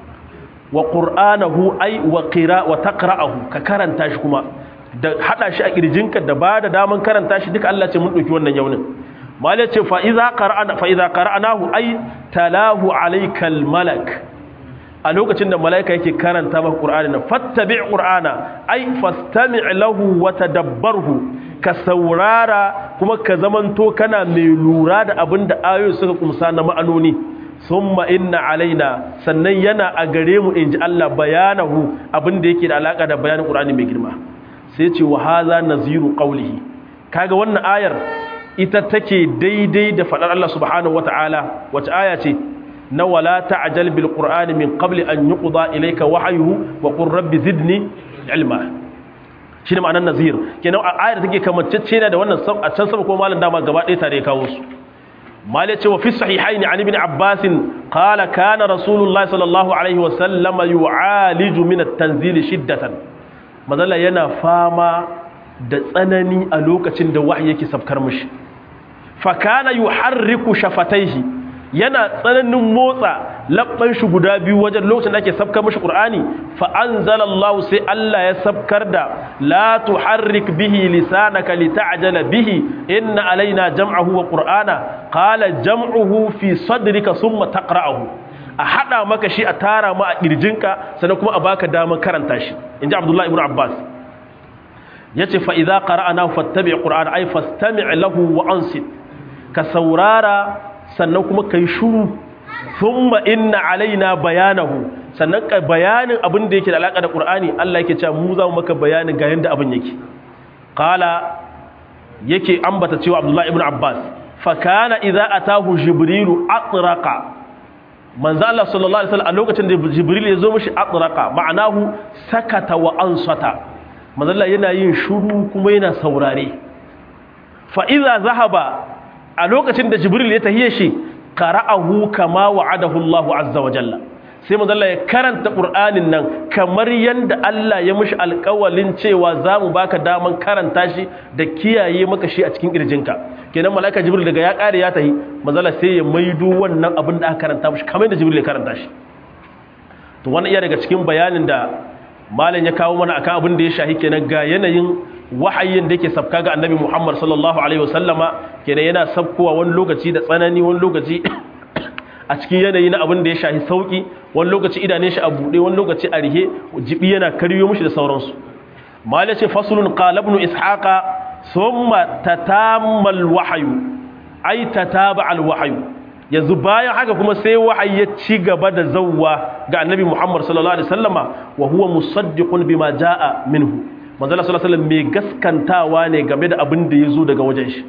wa qur'anahu ai wa qira wa taqra'ahu ka karanta shi kuma da hada shi a kirjinka da ba da daman karanta shi duka Allah ce mun dauki wannan yaunin malai ce fa idza qara'ana fa idza qara'nahu ai talahu alaykal malak a lokacin da malaika yake karanta maka qur'ani na fattabi' qur'ana ai fastami' lahu wa tadabbarhu ka saurara kuma ka zamanto kana mai lura da abin da ayoyi suka kumsa na ma'anoni summa inna alaina sannan yana a gare mu inji Allah bayanahu abin da yake da alaka da bayanin Qur'ani mai girma sai ce wa hadha naziru qawlihi kaga wannan ayar ita take daidai da fadar Allah subhanahu wataala wace aya ce na wala ta'jal bil qur'ani min qabli an yuqda ilayka wahyuhu wa qur rabbi zidni ilma shi ne ma'anar nazir kenan a ayar take kamantacce ne da wannan a can sama ko malam dama gaba ɗaya tare kawo su malai ce wa fi sahihain an ibn abbas qala kana rasulullahi sallallahu alaihi wa sallama yu'aliju min at-tanzil shiddatan mazalla yana fama da tsanani a lokacin da wahyi yake sabkar mishi fa kana yuharriku shafataihi yana tsananin motsa labban shi guda biyu wajen lokacin da ake sabkar mashi qur'ani fa anzalallahu sai Allah ya sabkar da la tuharrik bihi lisanaka lita'jala bihi inna alaina jam'ahu wa qur'ana qala jam'uhu fi sadrika thumma taqra'uhu a hada maka shi a tara ma a kirjinka sannan kuma a baka daman karanta shi inji Abdullah ibn Abbas yace fa idza qara'ana fattabi' qur'ana ay fastami' lahu wa ansit ka saurara sannan kuma ka yi shuru sun inna alaina bayanahu sannan ka bayanin abin da yake da alaƙa da ƙur'ani Allah yake cewa mu za mu maka bayanin ga yadda abin yake ƙala yake ambata cewa abdullahi ibn abbas fakana idza atahu jibrilu atraqa manzo Allah sallallahu alaihi wasallam a lokacin da jibril ya zo mishi atraqa ma'anahu sakata wa ansata manzo Allah yana yin shuru kuma yana saurare fa idza zahaba a lokacin da jibril ya tahiye shi qara'ahu kama wa'adahu Allahu azza wa jalla sai manzo Allah ya karanta Qur'anin nan kamar yanda Allah ya mishi alƙawalin cewa zamu baka daman karanta shi da kiyaye maka shi a cikin kirjinka kenan malaika jibril daga ya kare ya tahi manzo Allah sai ya maido wannan abin da aka karanta mishi kamar yanda jibril ya karanta shi to wannan iya daga cikin bayanin da malam ya kawo mana akan abin da ya shahi kenan ga yanayin wahayin da yake sabka ga annabi Muhammad sallallahu alaihi wasallama kenan yana sabkowa wani lokaci da tsanani wani lokaci a cikin yanayi na abin da ya shahi sauki wani lokaci idane shi a buɗe wani lokaci a rihe jibi yana karyo mishi da sauransu mala ce fasulun qala ibn ishaqa thumma tatamal wahyu ay tataba al wahyu yanzu bayan haka kuma sai wahayi ya ci gaba da zawwa ga annabi Muhammad sallallahu alaihi wasallama wa huwa musaddiqun bima jaa minhu manzala sallallahu alaihi mai gaskantawa ne game da abin da ya zo daga wajen shi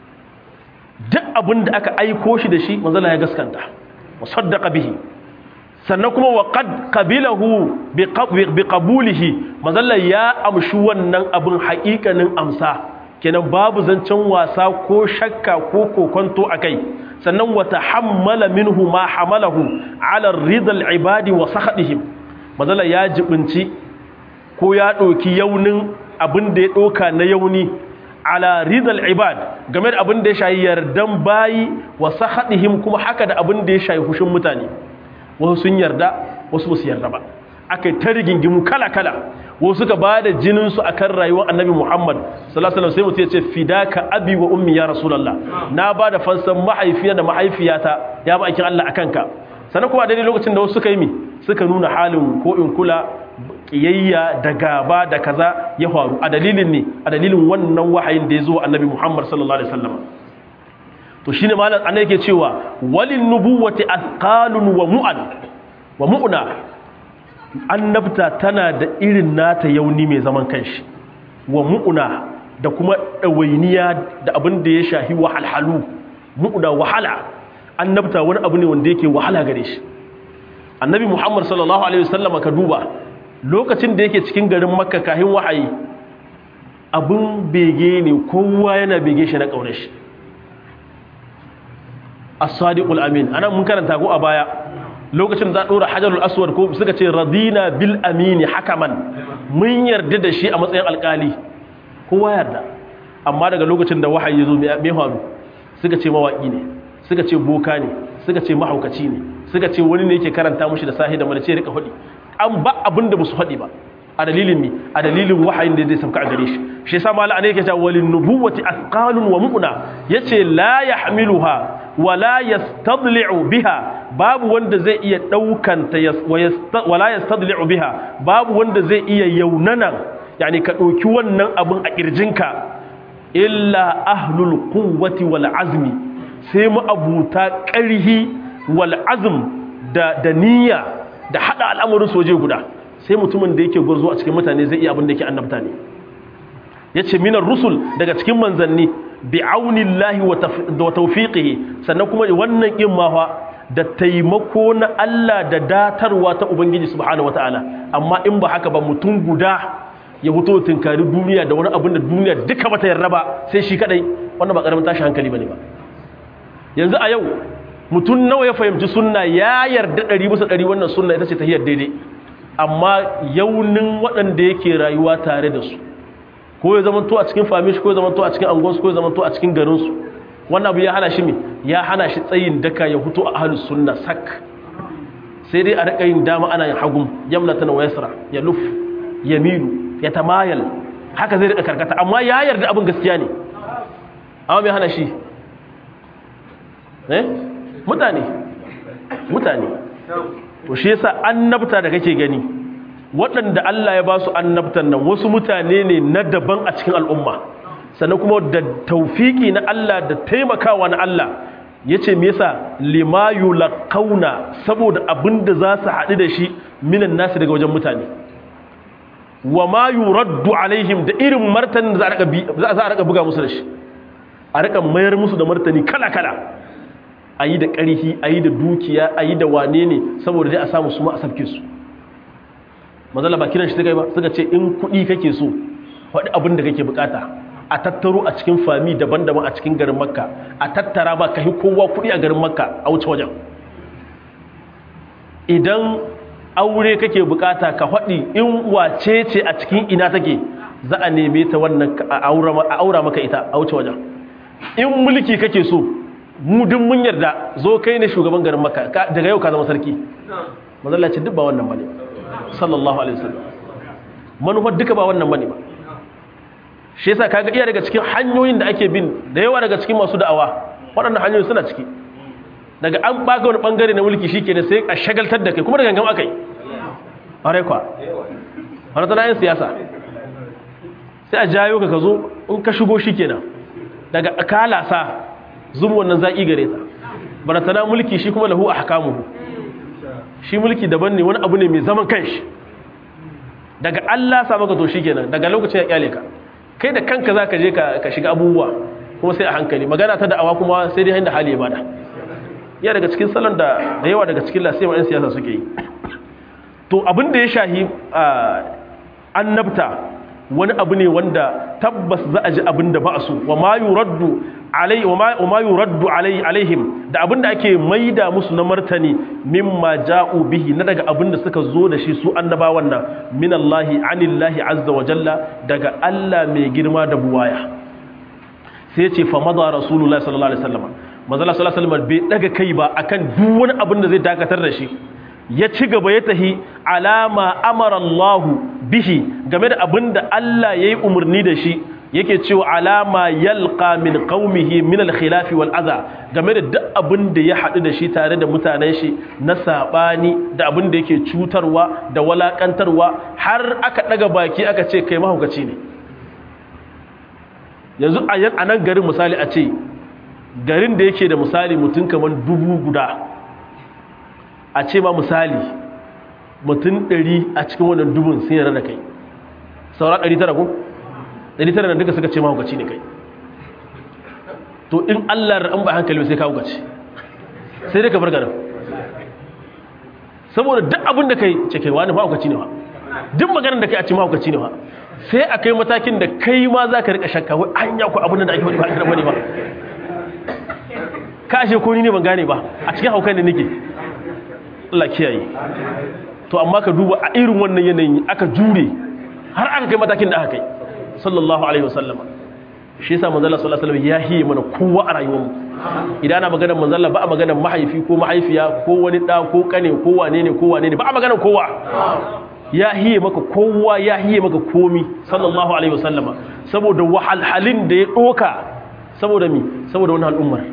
duk abin da aka aiko shi da shi manzala ya gaskanta wa saddaqa bihi sannan kuma wa qad qabilahu bi qabulihi manzala ya amshi wannan abin haƙiƙanin amsa kenan babu zancen wasa ko shakka ko kokonto akai sannan wa tahammala minhu ma hamalahu ala ridal ibadi wa sakhadihim manzala ya jibinci ko ya ɗauki yaunin abin da ya ɗauka na yauni ala ridal ibad game da abin da ya shayi yardan bayi wa sahadihim kuma haka da abin da ya shayi hushin mutane wasu sun yarda wasu ba su yarda ba aka yi ta rigingimu kala-kala wasu suka ba da jininsu a kan rayuwar annabi muhammad sallallahu sai mutum ya ce fidaka abi wa ummi ya rasulallah na ba da fansan mahaifiya da mahaifiyata ya ba aikin allah a kanka sannan kuma a daidai lokacin da wasu suka yi mi suka nuna halin ko in kula kiyayya da gaba da kaza ya faru a dalilin ne a dalilin wannan wahayin da ya zo annabi Muhammad sallallahu alaihi wasallam to shine malam annabi yake cewa walin nubuwati athqalun wa mu'an wa mu'na annabta tana da irin nata yauni mai zaman kanshi wa mu'una da kuma ɗawainiya da abin da ya shahi wahalhalu mu'una wahala annabta wani abu ne wanda yake wahala gare shi annabi muhammad sallallahu alaihi wasallama ka duba lokacin da yake cikin garin makka kahin wahayi abin bege ne kowa yana bege shi na ƙaunar shi as-sadiqul amin ana mun karanta ko a baya lokacin za a ɗora hajarul aswad ko suka ce radina bil amini hakaman mun yarda da shi a matsayin alƙali kowa yarda amma daga lokacin da wahayi ya zo mai faru suka ce mawaƙi ne suka ce boka ne suka ce mahaukaci ne suka ce wani ne yake karanta mushi da sahi da mana ce rika faɗi an ba abin da musu faɗi ba a dalilin mi a dalilin wahayin da zai sauka a gare shi shi yasa mala ne yake cewa walin nubuwati asqalun wa mu'na yace la yahmiluha wa la yastadli'u biha babu wanda zai iya daukan ta wa la yastadli'u biha babu wanda zai iya yaunanan yani ka dauki wannan abun a kirjinka illa ahlul quwwati wal azmi sai mu abuta ƙarhi wal azm da da niyya da hada al'amarin soje guda sai mutumin da yake gurzo a cikin mutane zai iya abin da yake annabta ne yace minar rusul daga cikin manzanni bi aunillahi wa tawfiqihi sannan kuma wannan kin ma da taimako na Allah da datarwa ta ubangiji subhanahu wataala amma in ba haka ba mutum guda ya fito tunkari duniya da wani abin da duniya duka bata yarda ba sai shi kadai wannan ba karamin tashi hankali bane ba yanzu a yau mutum nawa ya fahimci sunna ya yarda ɗari bisa ɗari wannan sunna ita ce ta hiyar daidai amma yaunin waɗanda yake rayuwa tare da su ko ya zama to a cikin famish ko ya zama to a cikin angonsu ko ya zama to a cikin garinsu wannan abu ya hana shi me ya hana shi tsayin daka ya hutu a ahlus sunna sak sai dai a rika yin dama ana yin hagum yamnatan wa yasra ya luf yamilu ya tamayal haka zai rika karkata amma ya yarda abin gaskiya ne amma me hana shi eh mutane mutane to shi yasa annabta da kake gani waɗanda Allah ya ba su annabtan nan wasu mutane ne na daban a cikin al'umma sannan kuma da taufiki na Allah da taimakawa na Allah yace me yasa lima yulqauna saboda abinda za su haɗu da shi minan nasu daga wajen mutane wa ma yuraddu alaihim da irin martanin da za a rika buga musu da shi a rika mayar musu da martani kala kala a yi da ƙarfi a yi da dukiya a yi da wane ne saboda dai a samu su ma a sabke su mazala ba kiran shi ta kai ba suka ce in kuɗi kake so faɗi abin da kake bukata a tattaro a cikin fami daban-daban a cikin garin makka a tattara ba ka yi kowa kuɗi a garin makka a wuce wajen idan aure kake bukata ka faɗi in wace ce a cikin ina take za a neme ta wannan a aura maka ita a wuce wajen in mulki kake so mu duk mun yarda zo kai ne shugaban garin makka daga yau ka zama sarki mazalla ce duk ba wannan bane sallallahu alaihi wasallam manufar duka ba wannan bane ba shi yasa kaga iya daga cikin hanyoyin da ake bin da yawa daga cikin masu da'awa waɗannan hanyoyi suna ciki daga an baka wani bangare na mulki shikenan sai a shagaltar da kai kuma da gangan akai are kwa har tana yin siyasa sai a jayo ka ka zo in ka shigo shikenan daga kalasa zum wannan zaki gare ta baratana mulki shi kuma lahu ahkamuhu shi mulki daban ne wani abu ne mai zaman kanshi daga Allah sa maka to shikenan daga lokacin ya kyale ka kai da kanka zaka je ka shiga abubuwa kuma sai a hankali magana ta da'awa kuma sai dai inda hali ya bada ya daga cikin salon da da yawa daga cikin lasiyar yan siyasa suke yi to abin da ya shahi annabta wani abu ne wanda tabbas za a ji abin da ba su wa ma yuraddu alai wa ma yuraddu alai alaihim da abin da ake maida musu na martani mimma ja'u bihi na daga abin da suka zo da shi su annabawan nan min Allah anillahi azza wa jalla daga Allah mai girma da buwaya sai ce fa madha rasulullahi sallallahu alaihi wasallam manzo sallallahu alaihi wasallam bai daga kai ba akan duk wani abin da zai dakatar da shi ya ci gaba ya tahi alama amara Allah bihi game da abin da Allah ya yi umarni da shi yake cewa alama yalqa min qaumihi min al-khilaf wal adha game da duk abin da ya haɗu da shi tare da mutanen shi na sabani da abin da yake cutarwa da walakantarwa har aka daga baki aka ce kai mahaukaci ne yanzu a nan garin misali a ce garin da yake da misali mutum kamar dubu guda a ce ma misali mutum ɗari a cikin wannan dubun sun yarda da kai saura ɗari tara ko ɗari tara da duka suka ce mahaukaci ne kai to in allah an ba hankali sai ka hukaci sai dai ka bar garin saboda duk abin da kai ce kai wani mahaukaci ne ba duk maganar da kai a ce mahaukaci ne ba sai a kai matakin da kai ma za ka rika shakka wai an yaku abin da ake wani ba a karɓa ne ba ka ashe ko ni ne ban gane ba a cikin haukan da nake Allah kiyaye to amma ka duba a irin wannan yanayin aka jure har aka kai matakin da aka kai sallallahu alaihi wasallam shi yasa manzo Allah sallallahu alaihi wasallam ya hiye mana kowa a rayuwar mu idan ana maganar manzo Allah ba a maganar mahaifi ko mahaifiya ko wani da ko kane ko wane ne ko wane ne ba a maganar kowa ya hiye maka kowa ya hiye maka komi sallallahu alaihi wasallama saboda wahalhalin da ya doka saboda mi saboda wannan al'ummar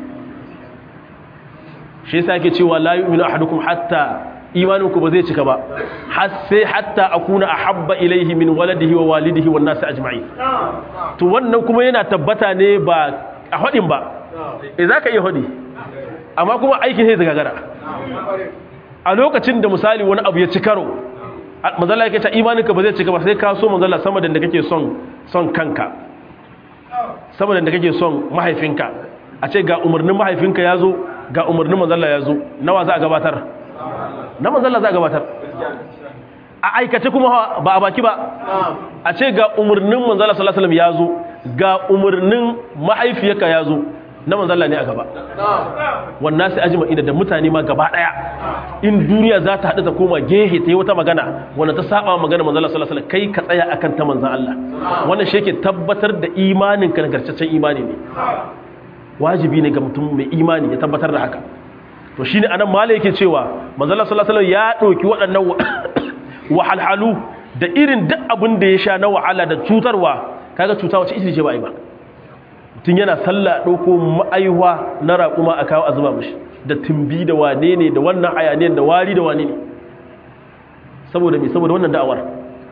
shi yasa yake cewa la yu'minu ahadukum hatta imaninku ba zai cika ba har sai hatta akuna ahabba ilaihi min waladihi wa walidihi wan nasi ajma'in to wannan kuma yana tabbata ne ba a hadin ba eh zaka iya hadi amma kuma aikin sai zagagara a lokacin da misali wani abu ya ci karo manzala yake ta imaninka ba zai cika ba sai ka so manzala sama da kake son son kanka sama da kake son mahaifinka a ce ga umarnin mahaifinka ya zo ga umarnin manzala ya zo nawa za a gabatar na manzala za a gabatar a aikace kuma ba a baki ba a ce ga umarnin manzala sallallahu alaihi ya zo ga umarnin mahaifiyarka ya zo na manzala ne a gaba wannan sai ajima ina da mutane ma gaba daya in duniya za ta haɗu ta koma gehe ta yi wata magana wanda ta saba magana manzala sallallahu alaihi kai ka tsaya akan ta manzan Allah wannan shi yake tabbatar da imanin ka nagartaccen imani ne wajibi ne ga mutum mai imani ya tabbatar da haka to shine anan mala yake cewa manzala sallallahu alaihi ya ɗauki waɗannan wahalhalu da irin duk abin da ya sha na wahala da cutarwa kaga cuta wace ita ce ba ai ba tun yana sallah ɗauko ma'aiwa na raƙuma a kawo a zuba mashi da tumbi da wane ne da wannan ayaniyar da wari da wane ne saboda mai saboda wannan da'awar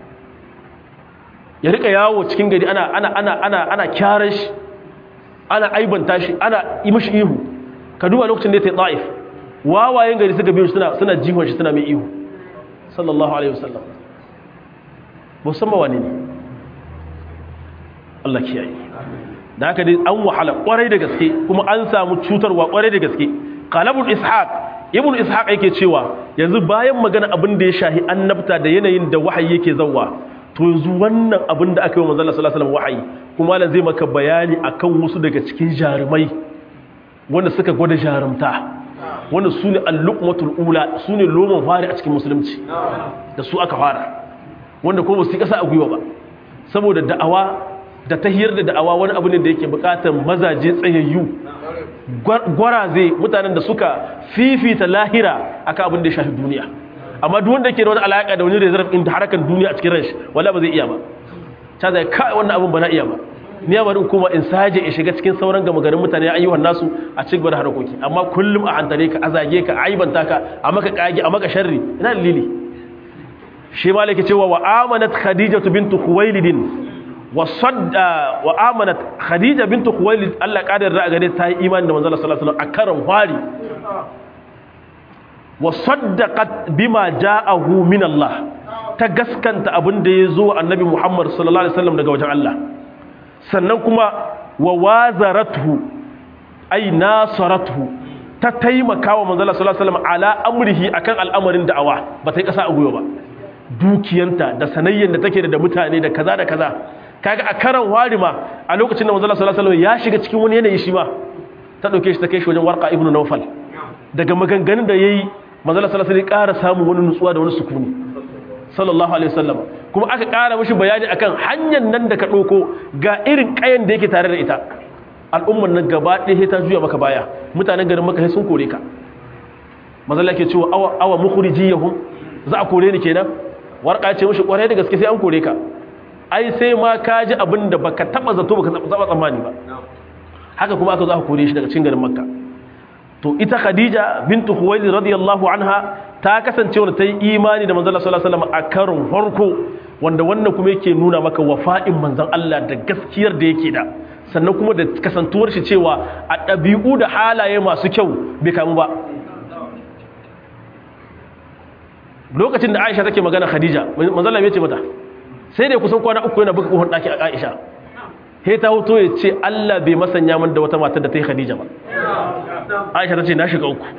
ya rika yawo cikin gari ana ana ana ana ana kyaran shi ana aibanta shi ana yi mashi ihu ka duba lokacin da ya ta ta'if wawayen gari suka biyu suna suna jihon shi suna mai ihu sallallahu alaihi wasallam musamman wane ne Allah kiyaye da haka dai an wahala kwarai da gaske kuma an samu cutarwa kwarai da gaske qalabul ishaq ibn ishaq yake cewa yanzu bayan magana abin da ya shahi annabta da yanayin da wahayi yake zawwa to yanzu wannan abin da aka yi wa manzon sallallahu alaihi wasallam wahayi kuma malam zai maka bayani akan wasu daga cikin jarumai wanda suka gwada jarumta wanda su ne al-luqmatul ula su ne loman fari a cikin musulunci da su aka fara wanda kuma su kasa a gwiwa ba saboda da'awa da ta hiyar da da'awa wani abu ne da yake bukatar mazaje tsayayyu gwaraze mutanen da suka fifita lahira akan abin da ya shafi duniya amma duk wanda ke da wani alaka da wani reserve din harakan duniya a cikin ranshi wala ba zai iya ba ta zai kai wannan abin ba na iya ba ni ya bari kuma in saje in shiga cikin sauran gama garin mutane ayyuhan nasu a cikin gaba da harakoki amma kullum a hantare ka a zage ka a aibanta ka a maka kage a maka sharri ina dalili shi malaki cewa wa amanat khadijatu bintu khuwailid wa sadda wa amanat khadija bintu khuwailid Allah kadar da gare ta yi imani da manzo Allah sallallahu alaihi wasallam a karan fari wa saddaqat bima ja'ahu min Allah ta gaskanta abin da yazo annabi Muhammad sallallahu alaihi wasallam daga wajen Allah sannan kuma wa wazaratuhu ay nasaratuhu ta taimaka wa manzo Allah sallallahu alaihi wasallam ala amrihi akan al'amarin da'awa ba ta yi kasa a guyo ba dukiyanta da sanayyan da take da mutane da kaza da kaza kaga a karan warima a lokacin da manzo Allah sallallahu alaihi wasallam ya shiga cikin wani yanayi shi ma ta dauke shi ta kai shi wajen warqa ibnu nawfal daga maganganun da yayi manzo Allah sallallahu alaihi wasallam ya ƙara samu wani nutsuwa da wani sukuni sallallahu alaihi wasallam kuma aka ƙara mishi bayani akan hanyar nan da ka dauko ga irin kayan da yake tare da ita al'ummar nan gaba ɗaya ta juya maka baya mutanen garin maka sai sun kore ka manzo Allah ke cewa awa awa mukhrijiyahum za a kore ni kenan warqa ce mishi kwarai da gaske sai an kore ka ai sai ma ka ji abin da baka taba zato baka taba tsammani ba haka kuma aka zo aka kore shi daga cikin garin makka to ita khadija bintu khuwailid radiyallahu anha ta kasance wanda ta yi imani da manzon sallallahu alaihi wasallam a karon farko wanda wannan kuma yake nuna maka wafa'in manzon Allah da gaskiyar da yake da sannan kuma da kasantuwar shi cewa a ɗabi'u da halaye masu kyau bai kamu ba lokacin da Aisha take magana Khadija manzon Allah ya ce mata sai dai kusan kwana uku yana buga kohon daki a Aisha he ta hoto ya ce Allah bai masanya min da wata matar da ta yi Khadija ba Aisha ta ce na shiga uku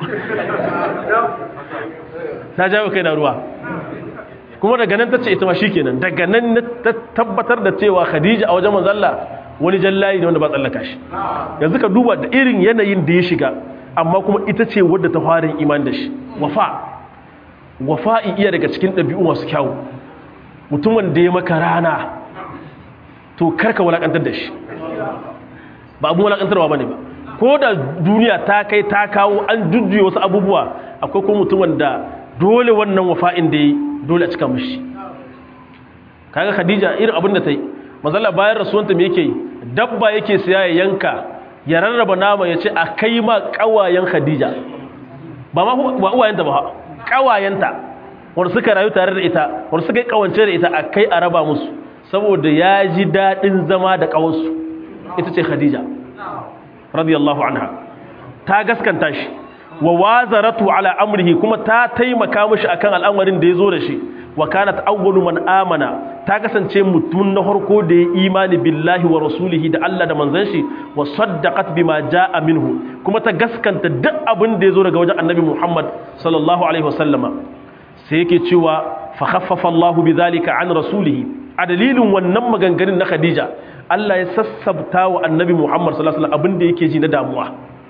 ta jawo kai na ruwa kuma daga nan ta ce ita ma shikenan daga nan ta tabbatar da cewa Khadija a wajen manzon Allah wani jallayi ne wanda ba tsallaka shi yanzu ka duba da irin yanayin da ya shiga amma kuma ita ce wadda ta fara iman da shi wafa wafa'i iya daga cikin ɗabi'u masu kyawu mutumin da ya maka rana to karka walakantar da shi ba abin walakantarwa ba ne ba ko da duniya ta kai ta kawo an jujjuya wasu abubuwa akwai kuma mutumin da dole wannan wafa'in da ya dole a cika mashi kaga khadija irin abin da ta yi mazala bayan rasuwanta me yake yi dabba yake siya ya yanka ya rarraba nama ya ce a kai ma kawayen khadija ba ma ba uwayenta ba kawayenta wanda suka rayu tare da ita wanda suka yi kawance da ita a kai a raba musu saboda ya ji daɗin zama da ƙawarsu ita ce khadija radiyallahu anha ta gaskanta shi wa wazaratu ala amrihi kuma ta taimaka mishi akan al'amarin da ya zo da shi wa kanat awwalu man amana ta kasance mutum na farko da ya imani billahi wa rasulihi da Allah da manzon shi wa saddaqat bima jaa minhu kuma ta gaskanta duk abin da ya zo daga wajen annabi Muhammad sallallahu alaihi wasallama sai yake cewa fa khaffafa Allahu bidhalika an rasulihi a dalilin wannan maganganun na Khadija Allah ya sassabta wa annabi Muhammad sallallahu alaihi wasallam abin da yake ji na damuwa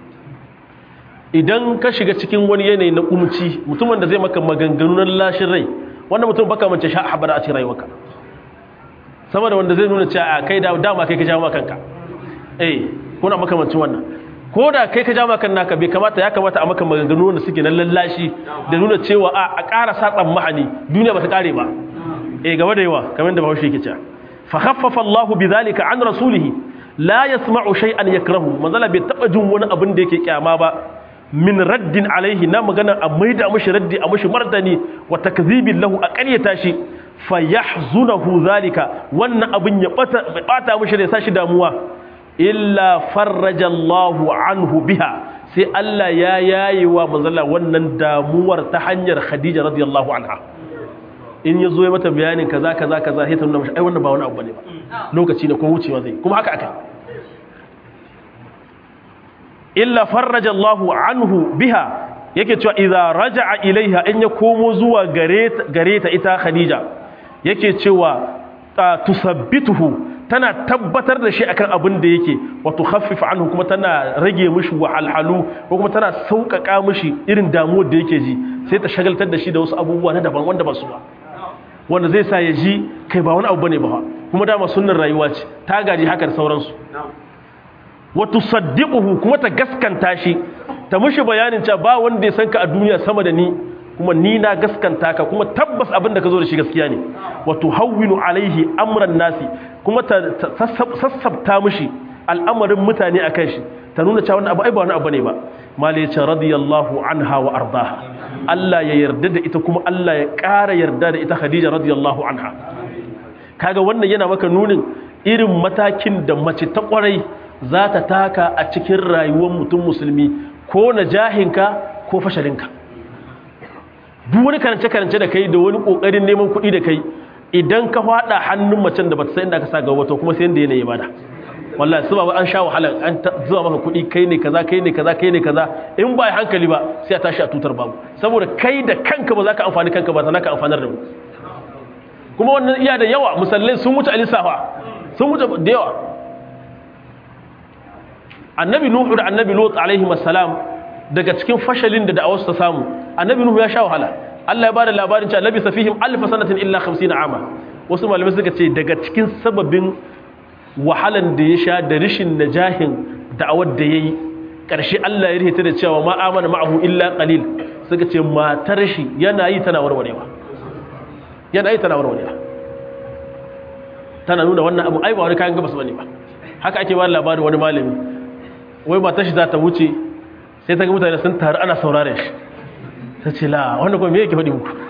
idan ka shiga cikin wani yanayi na kumci mutumin da zai maka maganganu na lashin rai wanda mutum baka mace sha habara a cikin rayuwarka sama da wanda zai nuna cewa a kai dama kai ka jawo kanka eh kuna makamancin wannan ko da kai ka jawo kan naka bai kamata ya kamata a maka maganganu wanda suke na lallashi da nuna cewa a a ƙara satsan mahani duniya ba ta ƙare ba eh gaba da yawa kamar da bahaushe yake cewa fa khaffafa Allahu bidhalika an rasulihi la yasma'u shay'an yakrahu manzala bai taba jin wani abin da yake kyama ba min raddin alaihi na magana a maida mishi raddi a mishi martani wa takdhibin lahu a ƙaryata shi fa yahzunahu zalika wannan abin ya bata bata mishi da ya sashi damuwa illa farraja Allahu anhu biha sai Allah ya yayi wa manzala wannan damuwar ta hanyar Khadija radiyallahu anha in ya zo ya mata bayanin kaza kaza kaza sai ta nuna mishi ai wannan ba wani abu bane ba lokaci ne ko wucewa zai kuma haka aka illa farraja Allahu anhu biha yake cewa idza raja'a ilaiha in ya komo zuwa gare ta ita Khadija yake cewa tusabbituhu tana tabbatar da shi akan abin da yake wa tukhaffif anhu kuma tana rage mishi wahalhalu ko kuma tana sauƙaƙa mishi irin damuwar da yake ji sai ta shagaltar da shi da wasu abubuwa na daban wanda ba su ba wanda zai sa ya ji kai ba wani abu bane ba kuma dama sunnar rayuwa ce ta gaji haka da sauransu wa tusaddiquhu kuma ta gaskanta shi ta mushi bayanin cewa ba wanda ya san ka a duniya sama da ni kuma ni na gaskanta ka kuma tabbas abin da ka zo da shi gaskiya ne wa tuhawwinu alaihi amran nasi kuma ta sassabta mushi al'amarin mutane akan shi ta nuna cewa wannan abu ai ba wani abu ne ba mali ya ce radiyallahu anha wa ardaha Allah ya yarda da ita kuma Allah ya ƙara yarda da ita Khadija radiyallahu anha kaga wannan yana maka nunin irin matakin da mace ta kwarai za ta taka a cikin rayuwar mutum musulmi ko na jahinka ko fashalinka duk wani karance-karance da kai da wani kokarin neman kuɗi da kai idan ka faɗa hannun macen da ba ta san inda ka sa gaba to kuma sai yanda yanayi bada wallahi su ba an sha wahala an zuwa maka kuɗi kai ne kaza kai ne kaza kai ne kaza in ba hankali ba sai a tashi a tutar babu saboda kai da kanka ba za ka amfani kanka ba sannan ka amfanar da mu kuma wannan iya da yawa musallai sun wuce alisafa sun wuce da yawa annabi nuhu da annabi lut alaihi assalam daga cikin fashalin da da'awarsu ta samu annabi nuhu ya sha wahala Allah ya bada labarin cewa labi safihim alf sanatin illa 50 ama wasu malamai suka ce daga cikin sababin wahalan da ya sha da rishin najahin da'awar da yayi karshe Allah ya rihita da cewa ma amana ma'ahu illa qalil suka ce matar shi yana yi tana warwarewa yana yi tana warwarewa tana nuna wannan abu ai ba wani kayan gabas bane ba haka ake ba labarin wani malami wai matar shi za ta wuce sai ta ga mutane sun taru ana saurare shi ta ce la wanda kuma me yake faɗi muku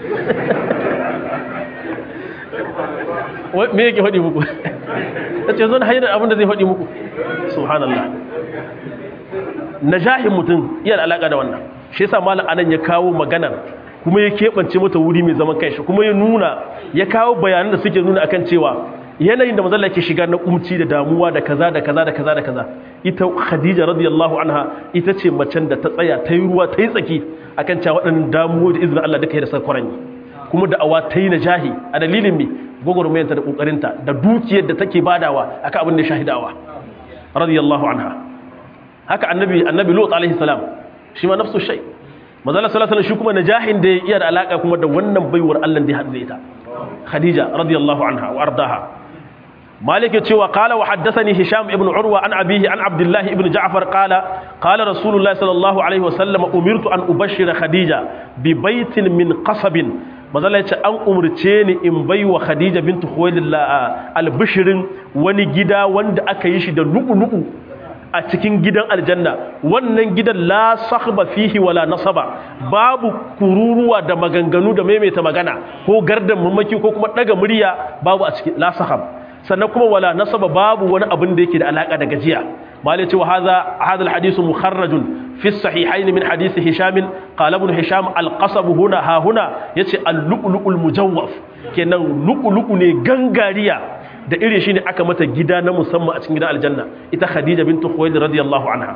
me yake faɗi muku ta ce zan hanyar abinda zai faɗi muku subhanallah najahin mutum iya da alaƙa da wannan shi yasa malam anan ya kawo maganar kuma ya keɓance mata wuri mai zaman kanshi kuma ya nuna ya kawo bayanan da suke nuna akan cewa yanayin da mazalla ke shiga na kumci da damuwa da kaza da kaza da kaza da kaza ita khadija radiyallahu anha ita ce macen da ta tsaya ta yi ruwa ta yi tsaki akan cewa waɗannan damuwa da izinin Allah duka ya da sakwaran kuma da awa ta yi najahi a dalilin me gwagwarmayanta da kokarinta da dukiyar da take badawa akan abin da shahidawa radiyallahu anha haka annabi annabi lut alaihi salam shi ma nafsu shay manzala sallallahu alaihi shi kuma najahin da iya da alaka kuma da wannan baiwar Allah da ya hadu da ita khadija radiyallahu anha wa ardaha مالك يتشوى قال وحدثني هشام ابن عروة عن أبيه عن عبد الله ابن جعفر قال قال رسول الله صلى الله عليه وسلم أمرت أن أبشر خديجة ببيت من قصب مازال يتشى أن أمرتيني إن بي وخديجة بنت خويل البشر وني جدا وند أكيش دا نقو نقو a cikin gidan aljanna wannan gidan la sakhba fihi wala nasaba babu kururuwa da maganganu da maimaita magana ko gardan mamaki ko kuma daga murya babu a cikin la sakhab sannan kuma wala nasaba babu wani abin da yake da alaka da gajiya malai cewa hadha hadha alhadith mukharrajun fi sahihayn min hadith hisham qala ibn hisham alqasab huna ha huna yace al-lu'lu'ul mujawwaf kenan lu'lu'u ne gangariya da irin shi ne aka mata gida na musamman a cikin gidan aljanna ita khadija bintu khuwailid radiyallahu anha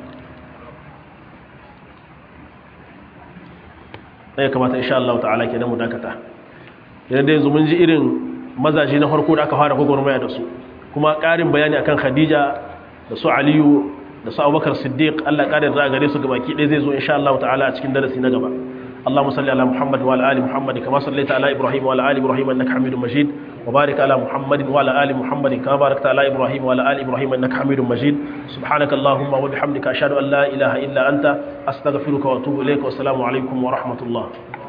ya kamata insha Allah ta'ala kenan mu dakata idan da yanzu mun ji irin mazaje na farko da aka fara gwagwarmaya da su kuma ƙarin bayani akan khadija da su aliyu da su abubakar siddiq Allah ƙarin da gare su gabaki ɗaya zai zo insha Allah ta'ala a cikin darasi na gaba اللهم صل على محمد وعلى ال محمد كما صليت على ابراهيم وعلى ال ابراهيم انك حميد مجيد وبارك على محمد وعلى ال محمد كما باركت على ابراهيم وعلى ال ابراهيم انك حميد مجيد سبحانك اللهم وبحمدك اشهد ان لا اله الا انت استغفرك واتوب اليك والسلام عليكم ورحمه الله